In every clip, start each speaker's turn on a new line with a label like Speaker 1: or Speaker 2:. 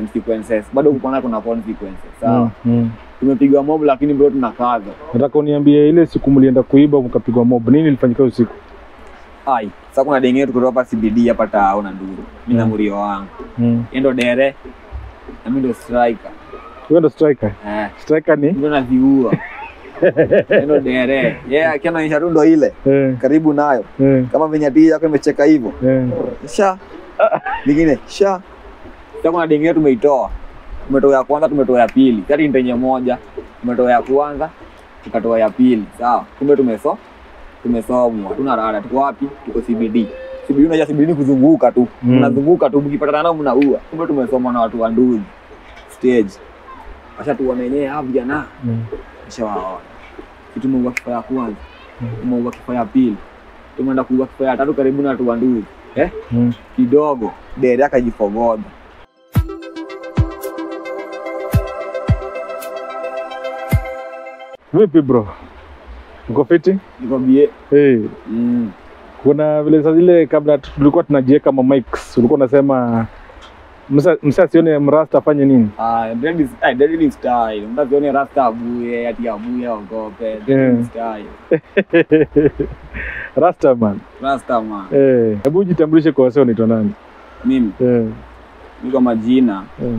Speaker 1: consequences bado kukuona kuna consequences sawa
Speaker 2: Mm, mm.
Speaker 1: tumepigwa mob lakini bado tunakaza
Speaker 2: Nataka uniambie ile siku mlienda kuiba mkapigwa mob, nini ilifanyika usiku?
Speaker 1: ai sasa kuna dengine tuko hapa CBD hapa tao na nduru mimi na
Speaker 2: Mm.
Speaker 1: murio wangu
Speaker 2: Mm.
Speaker 1: yeye ndo dere na mimi ndo striker
Speaker 2: Wewe ndo striker.
Speaker 1: eh
Speaker 2: Striker ni
Speaker 1: ndo naziua Yeye ndo dere yeye akianaonyesha tu ndo ile
Speaker 2: eh,
Speaker 1: karibu nayo
Speaker 2: eh,
Speaker 1: kama venye tii yako imecheka hivyo
Speaker 2: eh.
Speaker 1: sha lingine sha sasa kuna dengine tumeitoa tumetoa ya kwanza tumetoa ya pili kati ndenye moja tumetoa ya kwanza tukatoa ya pili sawa kumbe tumeso tumesomwa tuna rada tuko wapi tuko CBD CBD unajua CBD ni kuzunguka tu
Speaker 2: Mm.
Speaker 1: mnazunguka tu mkipatana nao mnaua kumbe tumesomwa na watu wa nduzi stage washa tuone wenyewe hapo vijana
Speaker 2: Mm.
Speaker 1: nishawaona kitu tumeua kifaa ya kwanza
Speaker 2: Mm.
Speaker 1: tumeua kifaa ya pili tumeenda kuua kifaa ya tatu karibu na watu wa nduzi eh
Speaker 2: Mm.
Speaker 1: kidogo dere akajifogoda
Speaker 2: Vipi bro? Uko fiti?
Speaker 1: nikwambie
Speaker 2: Hey,
Speaker 1: mm.
Speaker 2: kuna vile saa zile kabla tu- tulikuwa tunajiweka ma mics, ulikuwa unasema msa msa asione mrasta afanye nini?
Speaker 1: Ah, dread is- ah, dread ni style mtazione rasta abuye ati abuye ogope Dread ni
Speaker 2: Yeah.
Speaker 1: style
Speaker 2: Rasta man.
Speaker 1: rasta man
Speaker 2: Eh, hebu jitambulishe kwa wasio unaitwa nani?
Speaker 1: mimi
Speaker 2: Eh,
Speaker 1: niko majina
Speaker 2: eh,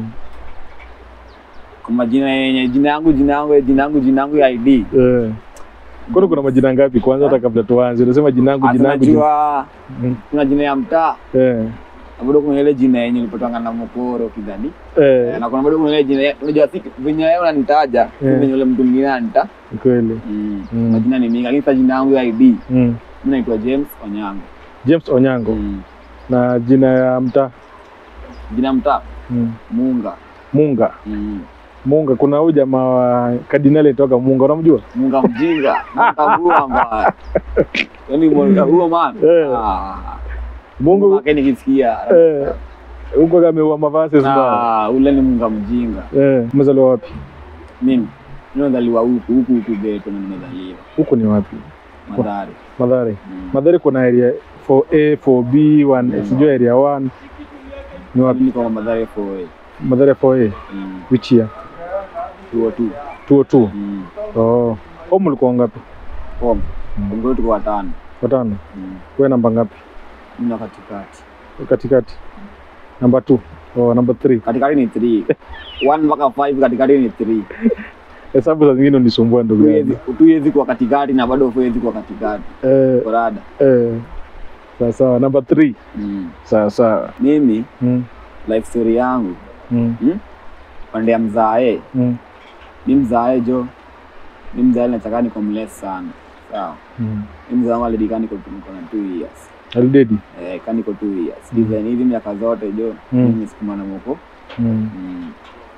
Speaker 1: kwa majina yenye jina yangu jina yangu jina yangu jina yangu ya ID
Speaker 2: eh. Kwani kuna majina ngapi kwanza hata kabla tuanze? Unasema jina yangu jina yangu. jina-
Speaker 1: atunajua
Speaker 2: Mm.
Speaker 1: kuna jina ya mtaa
Speaker 2: Eh,
Speaker 1: na bado kuna ile jina yenye nilipotanga na mokoro kidhani
Speaker 2: eh,
Speaker 1: na kuna bado kuna ile jina unajua si venye wewe unanitaja si
Speaker 2: Yeah.
Speaker 1: venye ule mtu mwingine ananita
Speaker 2: ni kweli.
Speaker 1: mm.
Speaker 2: Mm.
Speaker 1: majina ni mingi lakini sasa jina yangu ya ID
Speaker 2: Mm.
Speaker 1: mimi naitwa James Onyango
Speaker 2: James Onyango
Speaker 1: mm.
Speaker 2: na jina ya mtaa
Speaker 1: jina mtaa
Speaker 2: mm.
Speaker 1: Munga
Speaker 2: Munga.
Speaker 1: mm.
Speaker 2: Munga, kuna huyu jamaa wa kardinali toka Munga, unamjua?
Speaker 1: Munga mjinga Munga bua mbaya yani Munga huo man
Speaker 2: Eh.
Speaker 1: ah
Speaker 2: Mungu
Speaker 1: Munga nikisikia
Speaker 2: eh, huko ameua mavazi mbaya.
Speaker 1: ah ule ni Munga mjinga
Speaker 2: Eh, umezaliwa wapi?
Speaker 1: mimi nimezaliwa huku huku huku Geto na nimezaliwa
Speaker 2: Huko ni wapi?
Speaker 1: Madhari
Speaker 2: Madhare.
Speaker 1: mm.
Speaker 2: Madhare kuna area 4A, 4B, 1 sijui area 1. Ni wapi?
Speaker 1: Mimi niko Madhari for
Speaker 2: Madhare 4A.
Speaker 1: mm.
Speaker 2: Which year?
Speaker 1: tuo tu
Speaker 2: 202.
Speaker 1: mm.
Speaker 2: Oh. Home ulikuwa ngapi?
Speaker 1: Home Kongo tuko watano
Speaker 2: Watano.
Speaker 1: mm.
Speaker 2: Wewe namba ngapi?
Speaker 1: mimi na katikati
Speaker 2: Katikati. Namba 2. Oh, namba 3.
Speaker 1: katikati ni 3 1 mpaka 5 katikati ni 3
Speaker 2: Hesabu za zingine unisumbua ndugu yangu.
Speaker 1: tuwezi kuwa katikati na bado huwezi kuwa katikati
Speaker 2: Eh,
Speaker 1: korada
Speaker 2: eh. Sawa sawa, namba 3.
Speaker 1: mm.
Speaker 2: Sawa sawa.
Speaker 1: mimi
Speaker 2: Mm.
Speaker 1: life story yangu
Speaker 2: Mm.
Speaker 1: pande ya mzae
Speaker 2: Mm.
Speaker 1: mi mzae jo mi mzae nataka niko mless sana sawa
Speaker 2: Mm.
Speaker 1: mi mzae wangu alidika niko niko na two years
Speaker 2: Alidedi.
Speaker 1: eh, ka niko two years design hizi miaka zote jo
Speaker 2: Mm.
Speaker 1: mimi sikuma na moko
Speaker 2: Mm.
Speaker 1: mm.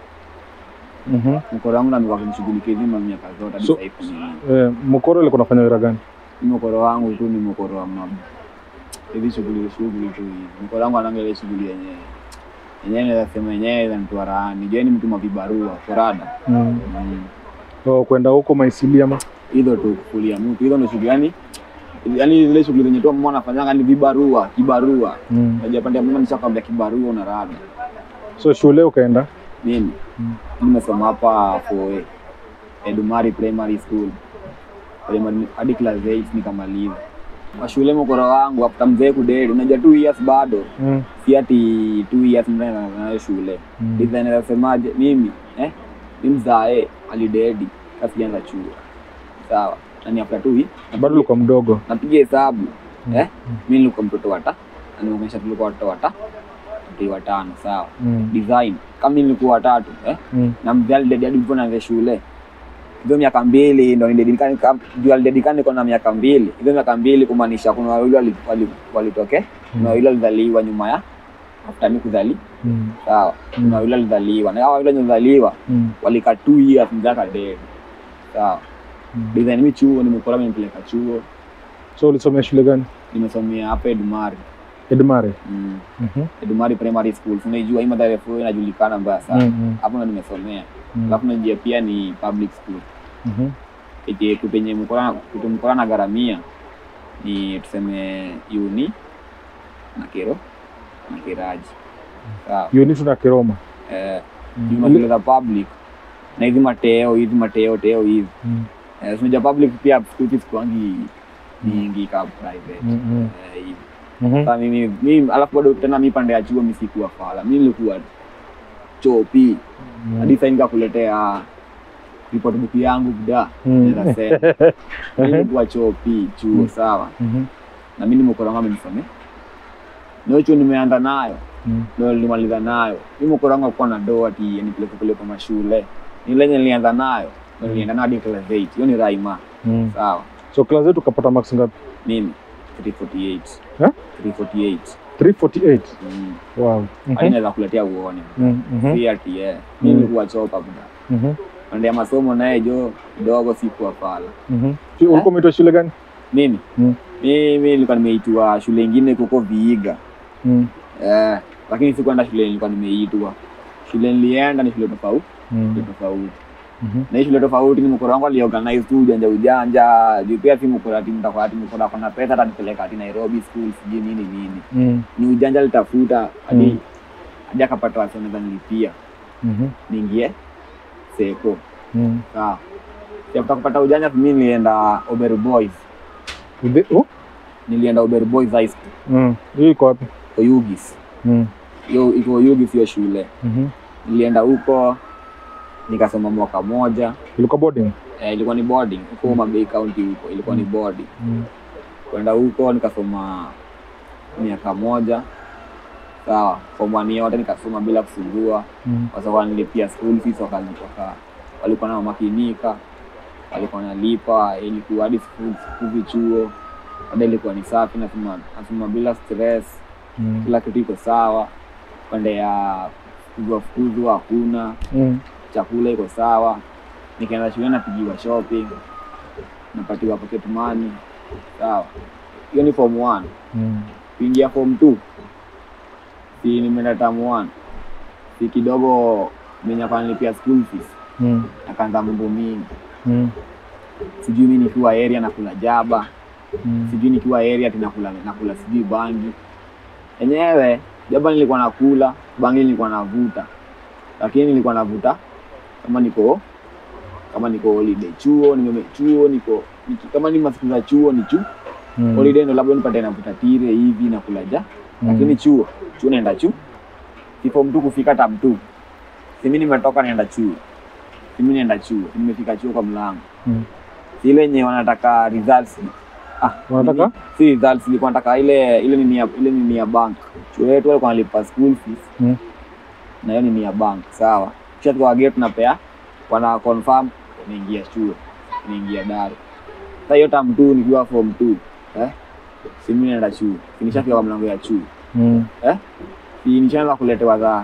Speaker 2: Mhm.
Speaker 1: mkoro wangu namekuwa kunishughulikia hizi ma miaka zote hadi
Speaker 2: So-
Speaker 1: sasa hivi ni
Speaker 2: Eh, mkoro alikuwa anafanya wira gani?
Speaker 1: ni mkoro wangu tu ni mkoro wa mama hizi shughuli shughuli tu hizi mkoro wangu ananga ile shughuli yenyewe yenyewe naweza sema yenyewe zanitoa rahani je ni mtu wa vibarua korada
Speaker 2: Mm.
Speaker 1: mm.
Speaker 2: Oh, kwenda huko maisili ama?
Speaker 1: hizo tu kufulia mtu hizo ndo shughuli yani yani zile shughuli zenye tu mama anafanyanga ni vibarua kibarua
Speaker 2: Mm.
Speaker 1: unajua pande ya mama nishakwambia kibarua una rada
Speaker 2: So shule ukaenda?
Speaker 1: mimi
Speaker 2: Mm.
Speaker 1: nimesoma hapa Foe Edumari Primary School primary hadi class 8 nikamaliza kwa shule mkoro wangu after mzee kudedi unajua two years bado
Speaker 2: Mm.
Speaker 1: si ati two years mnaenda nayo shule
Speaker 2: Mm.
Speaker 1: design nasemaje mimi eh ni mzae alidedi kasianza chuo sawa na ni after two hii
Speaker 2: Bado ulikuwa mdogo.
Speaker 1: napiga hesabu
Speaker 2: Mm.
Speaker 1: eh mimi nilikuwa mtoto wata na nimeonyesha tulikuwa watoto wata watu watano sawa
Speaker 2: Mm.
Speaker 1: design kama mimi nilikuwa watatu eh
Speaker 2: Mm.
Speaker 1: na mzee alidedi hadi nilipo naanza shule hizo miaka mbili ndo nidedikani juu alidedikani niko na miaka mbili hizo miaka mbili kumaanisha kuna wawili wali- wali- walitoke kuna wawili walizaliwa nyuma ya after mimi kuzali
Speaker 2: Mm.
Speaker 1: sawa kuna wawili walizaliwa na hao wawili walizaliwa
Speaker 2: Mm.
Speaker 1: walika two years mzee akadedi sawa
Speaker 2: Mm.
Speaker 1: design mimi chuo nimekora nimepeleka chuo
Speaker 2: So ulisomea shule gani?
Speaker 1: nimesomea hapa Edumari
Speaker 2: Edmare.
Speaker 1: mm.
Speaker 2: Mhm.
Speaker 1: Edumari Primary School unaijua hii Mathare Four inajulikana mbaya sana
Speaker 2: Mm.
Speaker 1: hapo ndo nimesomea
Speaker 2: Mm.
Speaker 1: alafu najua pia ni public school
Speaker 2: Mhm.
Speaker 1: Ike kupenye mkora kutu mkora na garamia ni tuseme uni na kero na kiraji sawa
Speaker 2: Unitu na Kiroma.
Speaker 1: eh,
Speaker 2: Mm.
Speaker 1: juu mashule za public na hizi mateo hizi mateo teo hizi
Speaker 2: Mm.
Speaker 1: eh, unajua public pia school fees kwangi nyingi ka private
Speaker 2: Mm, mm.
Speaker 1: eh, hivi
Speaker 2: Mhm.
Speaker 1: Sasa mimi mimi alafu bado tena mi pande ya chuo mi sikuwa fala mi nilikuwa chopi
Speaker 2: Mm.
Speaker 1: hadi sasa nikakuletea report book yangu buda
Speaker 2: Mm.
Speaker 1: naweza sema mi nilikuwa chopi chuo sawa
Speaker 2: Mhm.
Speaker 1: na mi nimekoranga amenisome ndio chuo nimeanza nayo
Speaker 2: Mm.
Speaker 1: ndio nilimaliza nayo mi mkoranga kuwa na doa ati nipeleke peleke mashule ni lenye nilianza nayo ndio nilienda nayo hadi class 8 hiyo ni raima
Speaker 2: Mm.
Speaker 1: sawa
Speaker 2: so class yetu ukapata marks ngapi
Speaker 1: mimi 348
Speaker 2: Eh?
Speaker 1: 348
Speaker 2: 348
Speaker 1: mm.
Speaker 2: wow
Speaker 1: hadi
Speaker 2: Mhm.
Speaker 1: naweza kuletea uone
Speaker 2: Mm, mhm.
Speaker 1: si ati eh mi
Speaker 2: Mm.
Speaker 1: nilikuwa choka buda
Speaker 2: Mhm.
Speaker 1: pande ya masomo naye jo kidogo sikuwa pala
Speaker 2: Mhm. Shi- ulikuwa umeitwa shule gani
Speaker 1: mimi
Speaker 2: Mm.
Speaker 1: mimi nilikuwa nimeitwa shule ingine kuko Viiga
Speaker 2: Mm.
Speaker 1: eh, lakini sikuenda shule nilikuwa nimeitwa shule nilienda ni shule tofauti shule
Speaker 2: Mm.
Speaker 1: tofauti
Speaker 2: Mhm.
Speaker 1: na hii shule tofauti ni mkoro wangu aliorganize tu ujanja ujanja juu pia si mkoro ati mtakuwa ati mkoro ako na pesa atanipeleka ati Nairobi school sijui nini nini
Speaker 2: Mm.
Speaker 1: ni ujanja alitafuta hadi
Speaker 2: Mm.
Speaker 1: hadi akapata wasi wanaweza nilipia
Speaker 2: Mhm.
Speaker 1: niingie seko
Speaker 2: Mm.
Speaker 1: sawa After kupata ujanja mimi nilienda Oberu Boys
Speaker 2: Ude- oh?
Speaker 1: nilienda Oberu Boys High School
Speaker 2: Mm. hiyo iko wapi
Speaker 1: Oyugis
Speaker 2: Mm.
Speaker 1: hiyo iko Oyugis hiyo shule
Speaker 2: Mhm.
Speaker 1: nilienda huko nikasoma mwaka moja
Speaker 2: ilikuwa boarding
Speaker 1: eh, ilikuwa ni boarding huko Mabei County huko ilikuwa ni boarding
Speaker 2: Mm.
Speaker 1: kwenda huko nikasoma miaka moja sawa form one yote nikasoma bila kusumbua
Speaker 2: Mm.
Speaker 1: kwa sababu nilipia school fees waka, waka, walikuwa na makinika walikuwa nalipa ilikuwa hadi school school chuo hadi ilikuwa ni safi nasoma nasoma bila stress
Speaker 2: Mm.
Speaker 1: kila kitu iko sawa pande ya fukuzwa fukuzwa hakuna
Speaker 2: Mm.
Speaker 1: chakula iko sawa nikaenda shule napigiwa shopping napatiwa pocket money sawa hiyo ni form one
Speaker 2: Mm.
Speaker 1: kuingia form two si nimeenda term one si kidogo menyapa nilipia school fees
Speaker 2: Mm.
Speaker 1: akaanza mambo mingi
Speaker 2: Mm.
Speaker 1: sijui mi nikiwa area nakula jaba
Speaker 2: Mm.
Speaker 1: sijui nikiwa area ati nakula nakula sijui bangi enyewe jaba nilikuwa nakula bangi nilikuwa navuta lakini nilikuwa navuta kama niko kama niko holiday chuo nime chuo niko niki, kama ni masiku za chuo ni chu
Speaker 2: Mm.
Speaker 1: holiday ndo labda nipate navuta tire hivi nakula ja
Speaker 2: Mm.
Speaker 1: lakini chuo chuo naenda chu si form two kufika tam two si mi nimetoka naenda chuo si mi naenda chuo si nimefika chuo kwa mlango
Speaker 2: Mm.
Speaker 1: si ile yenye wanataka results ah,
Speaker 2: Wanataka?
Speaker 1: nini? si results ilikuwa nataka ile ile nini ya ile nini ya bank chuo yetu walikuwa wanalipa school fees
Speaker 2: Mm.
Speaker 1: na hiyo nini ya bank sawa kisha tukawagea tunapea wana confirm naingia chuo naingia daro sasa hiyo tam two nikiwa form two eh si mimi naenda chuo Si nishafika kwa mlango ya chuo
Speaker 2: Mm.
Speaker 1: Si nishaanza kuletewa za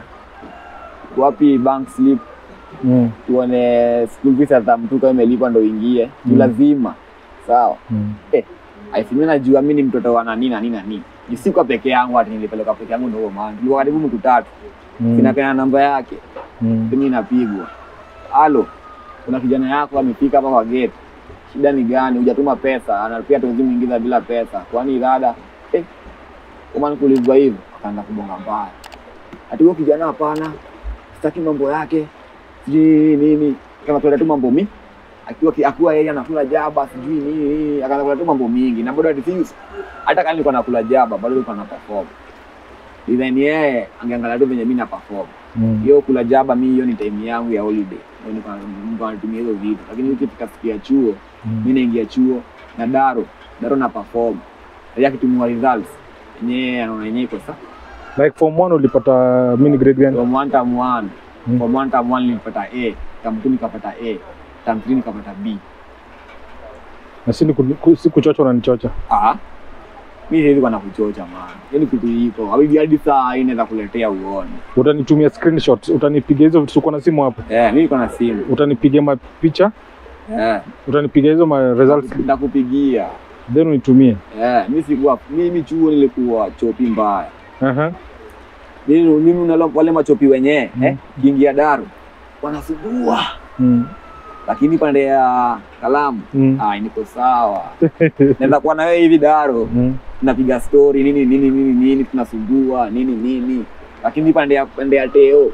Speaker 1: wapi bank slip
Speaker 2: Mm.
Speaker 1: tuone school fees ya tam two kama imelipa ndo uingie
Speaker 2: Mm.
Speaker 1: mm. lazima sawa
Speaker 2: Mm.
Speaker 1: aisimi najua mi ni mtoto wa nani nani nani ni si kwa peke yangu ati nilipeleka peke yangu ndio maana tulikuwa karibu mtu tatu
Speaker 2: Mm.
Speaker 1: sinapeana namba yake
Speaker 2: Mm.
Speaker 1: simu inapigwa halo kuna kijana yako amefika hapa kwa gate shida ni gani hujatuma pesa anapia tuwezi mwingiza bila pesa kwani dada eh, kama kulizwa hivyo akaanza kubonga mbaya ati huyo kijana hapana sitaki mambo yake sijui nini kama tuenda tu mambo mi akiwa ki- akiwa yeye anakula jaba sijui nini nini akaanza kula tu mambo mingi na bado ati things hata kama nilikuwa nakula jaba bado nilikuwa na perform design yeye angeangalia tu venye mimi na perform
Speaker 2: Mm.
Speaker 1: hiyo kula jaba mi hiyo ni time yangu ya holiday Ndio nilikuwa nilikuwa natumia hizo vitu lakini ukifika siku ya chuo
Speaker 2: Mm.
Speaker 1: mi naingia chuo na daro daro na perform ya kitumua results yenyewe anaona yenyewe iko sawa
Speaker 2: like form one ulipata mini grade gani
Speaker 1: from one term one
Speaker 2: Mm.
Speaker 1: from one term one nilipata A term two nikapata A term three nikapata B
Speaker 2: na si ni ku- ku- si kuchocha unanichocha
Speaker 1: ah mi siwezi kuwa na kuchocha maana hiyo ni kitu iko habibi hadi saa hii inaweza kuletea uone
Speaker 2: utanitumia screenshot utanipiga hizo vitu uko na simu hapo
Speaker 1: eh mi niko na simu
Speaker 2: utanipiga mapicha
Speaker 1: eh
Speaker 2: utanipiga hizo ma results
Speaker 1: ndakupigia
Speaker 2: then unitumie
Speaker 1: eh mi sikuwa mimi chuo nilikuwa chopi mbaya
Speaker 2: Aha.
Speaker 1: mimi mimi unalo wale machopi wenyewe
Speaker 2: Mm.
Speaker 1: eh kiingia daru wanasugua
Speaker 2: Mm.
Speaker 1: lakini pande ya kalamu
Speaker 2: Mm.
Speaker 1: ah niko sawa naweza kuwa na wewe hivi daro
Speaker 2: Mm.
Speaker 1: tunapiga story nini nini nini nini tunasugua nini nini lakini pande ya pande ya teo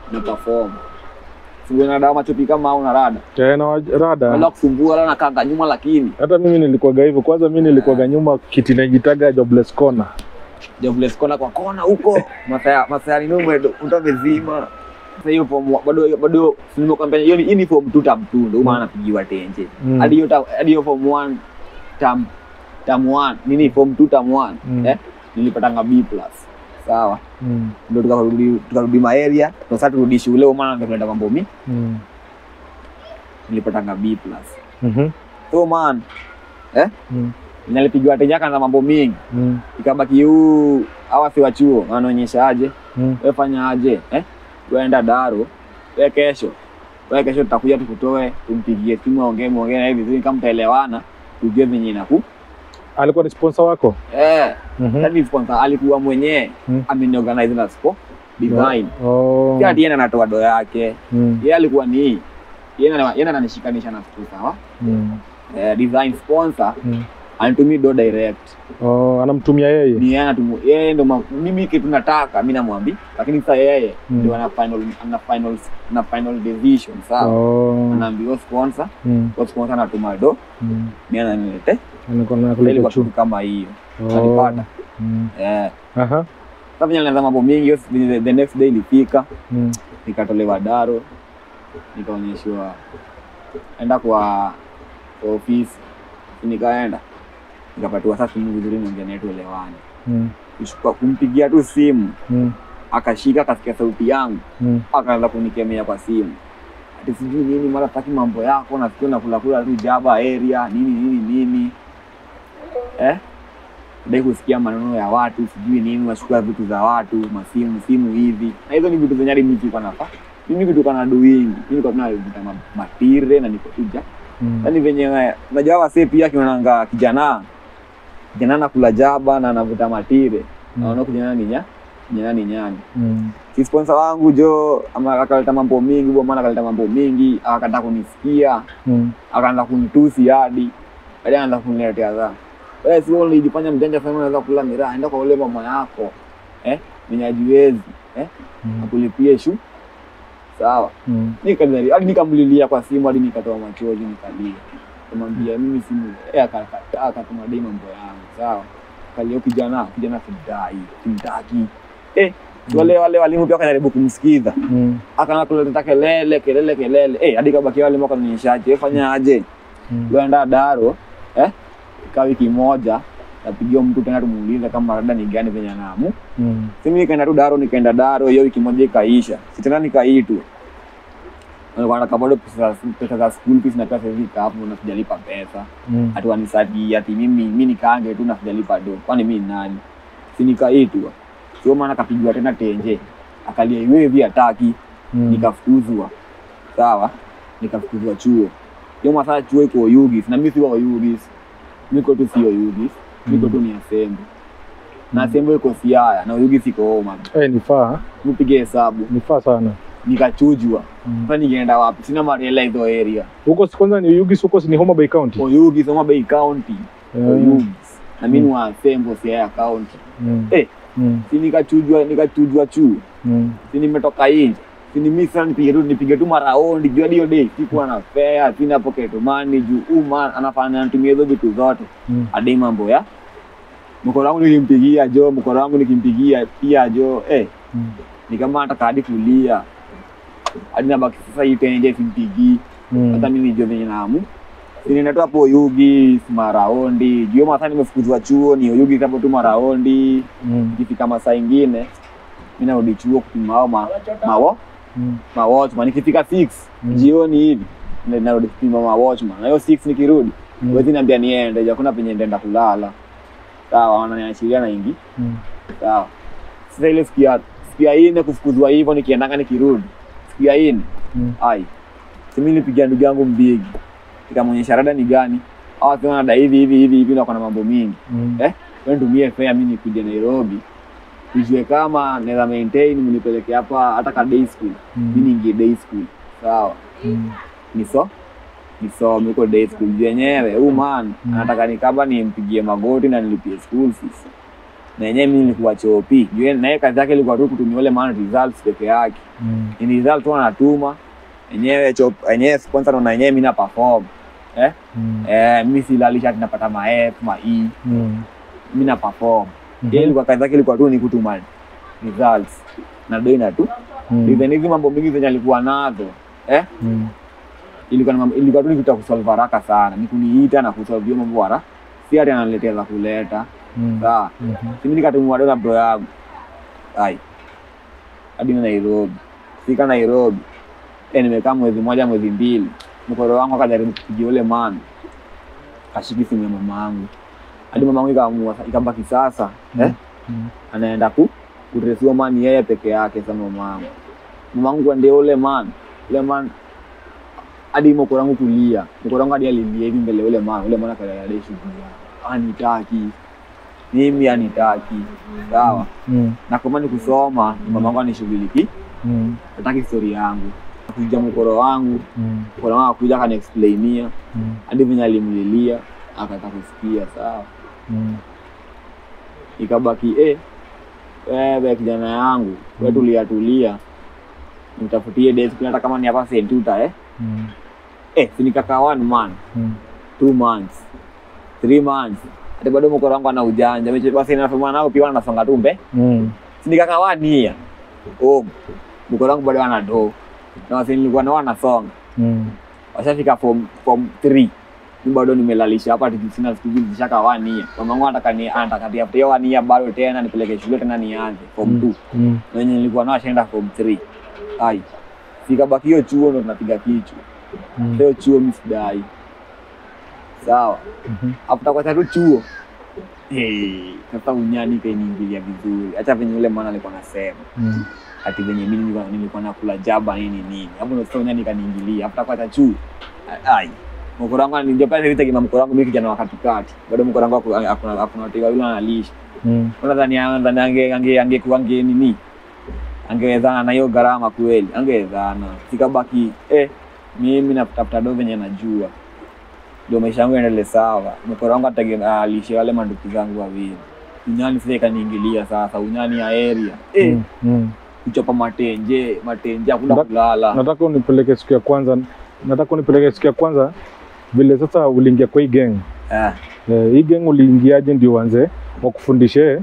Speaker 1: na perform sio na dawa machopi kama au na rada
Speaker 2: Eh, na wa-
Speaker 1: wala
Speaker 2: rada
Speaker 1: kusumbua wala nakanga nyuma lakini
Speaker 2: hata mimi nilikuwaga hivyo kwanza mi nilikuwaga nyuma kiti najitaga jobless corner
Speaker 1: jobless kona kwa kona huko masaya masaya ni nume mtu amezima sasa hiyo form bado bado sinimo kampeni hiyo ni hii ni form 2 tam 2 ndio maana anapigiwa tenje
Speaker 2: Mm.
Speaker 1: hadi hiyo tam- hadi hiyo form 1 tam tam 1 nini form 2 tam 1
Speaker 2: Mm.
Speaker 1: eh nilipatanga B plus sawa
Speaker 2: Mm,
Speaker 1: ndio tukarudi tukarudi ma area ndio sasa turudi shule maana ndio tunaenda mambo mi
Speaker 2: mm,
Speaker 1: nilipatanga B plus
Speaker 2: mhm,
Speaker 1: so man eh
Speaker 2: mm,
Speaker 1: nilipigiwa tenje kana mambo mingi
Speaker 2: mm,
Speaker 1: ikabaki huu hawa si wa chuo wanaonyesha aje
Speaker 2: mm.
Speaker 1: we fanya aje eh? Weenda Daro, we kesho, we kesho tutakuja tukutoe, tumpigie simu, aongee muongee naye vizuri, kama mtaelewana, tujue venye inaku
Speaker 2: alikuwa ni sponsor wako
Speaker 1: eh,
Speaker 2: Mhm.
Speaker 1: yani sponsor alikuwa mwenyewe
Speaker 2: Mm.
Speaker 1: ameniorganize na spo design
Speaker 2: Oh.
Speaker 1: pia yeye anatoa do yake,
Speaker 2: Mm,
Speaker 1: yeye alikuwa ni yeye ana- yeye ananishikanisha na siku sawa,
Speaker 2: mm,
Speaker 1: eh, design sponsor
Speaker 2: mm.
Speaker 1: anitumii do direct
Speaker 2: Oh, anamtumia yeye
Speaker 1: ni yeye anatumu yeye ndo ma- mimi kitu nataka mimi namwambi, lakini sasa yeye
Speaker 2: Mm.
Speaker 1: ndio ana final ana final na final decision sawa
Speaker 2: Oh,
Speaker 1: anaambiwa sponsor
Speaker 2: mm,
Speaker 1: kwa sponsor anatuma do
Speaker 2: mm.
Speaker 1: mimi ananilete
Speaker 2: Alikuwa na
Speaker 1: ile
Speaker 2: kuleta
Speaker 1: kwa
Speaker 2: chu.
Speaker 1: kitu kama hiyo
Speaker 2: Oh,
Speaker 1: alipata
Speaker 2: mm.
Speaker 1: eh
Speaker 2: Aha,
Speaker 1: sasa vile nilianza mambo mengi hiyo the, the next day ilifika
Speaker 2: mm,
Speaker 1: nikatolewa daro nikaonyeshwa enda kwa kwa ofisi nikaenda nikapatiwa sasa simu vizuri niongea naye tuelewane
Speaker 2: mm,
Speaker 1: kuchukua kumpigia tu simu
Speaker 2: mm,
Speaker 1: akashika akasikia sauti yangu
Speaker 2: mm.
Speaker 1: akaanza kunikemea kwa simu ati sijui nini mara taki mambo yako nasikia nakulakula tu jaba area nini nini nini eh dai kusikia maneno ya watu sijui nini unachukua vitu za watu masimu simu hivi na hizo ni vitu zenye hadi mimi sikuwa nafa mimi kitu kana doing mimi niko tunavuta ma- matire na niko tuja
Speaker 2: Mm.
Speaker 1: yani venye unajua wasee pia kionanga kijana kijana nakula jaba na anavuta matire
Speaker 2: Mm.
Speaker 1: naona kijana ni nya kijana ni nyani
Speaker 2: Mm.
Speaker 1: si sponsor wangu jo ama akaleta mambo mingi bwana maana akaleta mambo mingi akataka kunisikia
Speaker 2: Mm.
Speaker 1: akaanza kunitusi hadi hadi anaanza kuniletea dha wewe si wewe ulijifanya mjanja sana unaweza kula miraa enda kwa ule mama yako eh mwenye ajiwezi eh
Speaker 2: Mm.
Speaker 1: akulipie shu sawa
Speaker 2: Mm.
Speaker 1: nikajari hadi nikamlilia kwa simu hadi nikatoa machozi nikalia kumwambia mimi simu eh akakataa akatuma dai mambo yangu sawa kalio kijana kijana simdai simtaki eh wale wale walimu pia wakajaribu kumsikiza
Speaker 2: Mm.
Speaker 1: akaanza kuleta kelele kelele kelele eh hadi kabaki wale mwaka ninishaje wewe fanya aje
Speaker 2: Mm.
Speaker 1: uenda daro eh kaa wiki moja napigia mtu tena tumuulize kama rada ni gani venye anamu
Speaker 2: Mm.
Speaker 1: simi nikaenda tu daro nikaenda daro hiyo wiki moja ikaisha sitena nikaitwa Walikuwa wanataka bado pesa pesa za school fees na pesa hivi hapo na sijalipa pesa
Speaker 2: Mm.
Speaker 1: ati wanisadi ati mimi mimi nikaange tu na sijalipa do kwani mimi ni nani si nikaitwa sio maana kapigiwa tena tenje akalia iwe hivi hataki
Speaker 2: Mm.
Speaker 1: nikafukuzwa sawa nikafukuzwa chuo hiyo masaa chuo iko Oyugis na mimi si wa Oyugis niko tu sio Oyugis niko tu ni Asembo na Asembo iko Siaya na Oyugis iko Homa
Speaker 2: Eh, ni faa
Speaker 1: nipige hesabu
Speaker 2: ni faa sana
Speaker 1: nikachujwa
Speaker 2: Mm.
Speaker 1: sasa ningeenda wapi sina mariela hizo area
Speaker 2: huko si kwanza ni Ugis huko si ni Homa Bay County
Speaker 1: Oyugis Homa Bay County
Speaker 2: Eh,
Speaker 1: Oyugis na mimi ni wa Asembo Siaya County
Speaker 2: mm.
Speaker 1: Eh.
Speaker 2: Mm.
Speaker 1: si nikachujwa nikachujwa chuo
Speaker 2: Mm.
Speaker 1: si nimetoka nje si ni mimi sana nipige tu nipige tu maraundi juu hadi hiyo day sikuwa na fare sina pocket money juu uma anafanya anatumia hizo vitu zote
Speaker 2: Mm.
Speaker 1: hadi mambo ya mkono wangu nilimpigia jo mkono wangu nikimpigia pia jo eh
Speaker 2: Mm.
Speaker 1: ni kama nataka hadi kulia hadi nabaki sasa hii tenje simpigii hata
Speaker 2: Mm.
Speaker 1: mimi nijue venye naamu ninaenda tu hapo Oyugi maraundi juu masaa nimefukuzwa chuo ni Oyugi hapo tu maraundi
Speaker 2: Mm.
Speaker 1: ikifika masaa ingine mimi narudi chuo kupima hao ma, mawo
Speaker 2: Mm.
Speaker 1: ma watchman ikifika 6
Speaker 2: Mm.
Speaker 1: jioni hivi ndio narudi kupima ma watchman na hiyo 6 nikirudi
Speaker 2: Mm.
Speaker 1: huwezi niambia niende hakuna penye nitaenda kulala sawa wananiachilia na ingi
Speaker 2: Mm.
Speaker 1: sawa sasa ile siku ya siku ya nne kufukuzwa hivyo nikiendanga nikirudi siku ya nne
Speaker 2: Mm.
Speaker 1: ai simi nipigia ndugu yangu mbigi nikamwonyesha rada ni gani awa sema nada hivi hivi hivi hivi na kuna mambo mingi
Speaker 2: Mm.
Speaker 1: Eh? wewe nitumie fare mimi nikuje Nairobi ujue kama naweza maintain mnipeleke hapa hata ka day school
Speaker 2: Mm.
Speaker 1: mimi niingie day school sawa
Speaker 2: Mm.
Speaker 1: niso nisome huko day school juu yenyewe huu man
Speaker 2: Mm.
Speaker 1: anataka nikaba nimpigie magoti na nilipie school fees na yenyewe mimi nilikuwa chopi juu yeye- na yeye kazi yake ilikuwa tu kutumia ule man results peke yake
Speaker 2: Mm.
Speaker 1: ni result tu anatuma yenyewe chop yenyewe sponsor na yenyewe mimi na perform eh
Speaker 2: Mm.
Speaker 1: eh mimi silalisha ati napata ma F ma E
Speaker 2: Mm.
Speaker 1: mimi na perform
Speaker 2: Mhm.
Speaker 1: yeye ilikuwa kazi yake ilikuwa tu ni kutuma results na doina tu
Speaker 2: Mm.
Speaker 1: even hizi mambo mingi zenye alikuwa nazo eh
Speaker 2: Mm.
Speaker 1: ilikuwa ni mambo- ilikuwa tu ni vitu ya kusolve haraka sana ni kuniita na kusolve hiyo mambo haraka si ati ananiletea za kuleta
Speaker 2: Mm.
Speaker 1: sawa
Speaker 2: Mhm.
Speaker 1: simi nikatumwa dola bro yangu ai hadi na Nairobi fika Nairobi eh nimekaa mwezi mmoja mwezi mbili mkoro wangu akajaribu kupigia ule man kashiki simu ya mama yangu hadi mama yangu ikaamua ikabaki sasa eh
Speaker 2: Mm.
Speaker 1: anaenda ku kutresiwa man yeye peke yake sa mama yangu mama yangu kwende ule man ule man hadi mkoro wangu kulia mkoro wangu hadi alilia hivi mbele ya ule man ule man akalia hadi shughuli anitaki mimi anitaki sawa
Speaker 2: Mm.
Speaker 1: na kama ni kusoma mama wangu anishughuliki
Speaker 2: Mm.
Speaker 1: nataki story yangu kuja mkoro wangu
Speaker 2: Mm.
Speaker 1: mkoro wangu akuja akaniexplainia
Speaker 2: Mm.
Speaker 1: hadi venye alimlilia akataka kusikia sawa
Speaker 2: Mm.
Speaker 1: ikabaki eh, wewe kijana yangu we tulia tulia nitafutie desk hata kama ni hapa sentuta eh
Speaker 2: Mm.
Speaker 1: eh sinikaka one man
Speaker 2: Mm.
Speaker 1: two months three months hata bado mkoro wangu ana ujanja mechi basi nasoma nao pia wanasonga tu mbe
Speaker 2: Mm.
Speaker 1: sinikaka one year oh mkoro wangu bado ana do na wasi nilikuwa nao wanasonga
Speaker 2: Mm.
Speaker 1: washafika form form 3 mimi bado nimelalisha hapa ati sina siku hizi zishaka one year mama wangu anataka ni anataka ati after hiyo one year bado tena nipeleke shule tena nianze form 2
Speaker 2: Mm.
Speaker 1: na wenye nilikuwa nao ashaenda form 3 ai sikabaki hiyo chuo ndo tunapiga kichwa
Speaker 2: Mm.
Speaker 1: hiyo chuo mimi sidai sawa
Speaker 2: Mhm.
Speaker 1: after kwa tu chuo eh sasa unyani kainiingilia vizuri hata venye ule mwana alikuwa anasema
Speaker 2: Mm.
Speaker 1: ati venye mimi nilikuwa, nilikuwa nakula jaba nini nini hapo ndo sasa unyani kaniingilia after kwa chuo ai mkoro wangu anijua pale vita kima mkoro wangu mimi kijana wa katikati bado mkoro wangu aku- akuna akuna watu wawili analisha
Speaker 2: Mm.
Speaker 1: nadhani nadhani ange ange angekuwa ange nini angewezana na hiyo gharama kweli angewezana sikabaki eh mimi natafuta do venye najua ndio maisha yangu yaendele sawa mkoro wangu ategemea alishe wale manduki zangu wawili unyani sasa ikaniingilia sasa unyani ya area eh
Speaker 2: Mm. Mm.
Speaker 1: kuchapa matenje matenje hakuna
Speaker 2: Nda-
Speaker 1: kulala
Speaker 2: nataka unipeleke siku ya kwanza nataka unipeleke siku ya kwanza vile sasa uliingia kwa hii gang
Speaker 1: eh
Speaker 2: eh, hii gang uliingiaje ndio uanze wakufundishe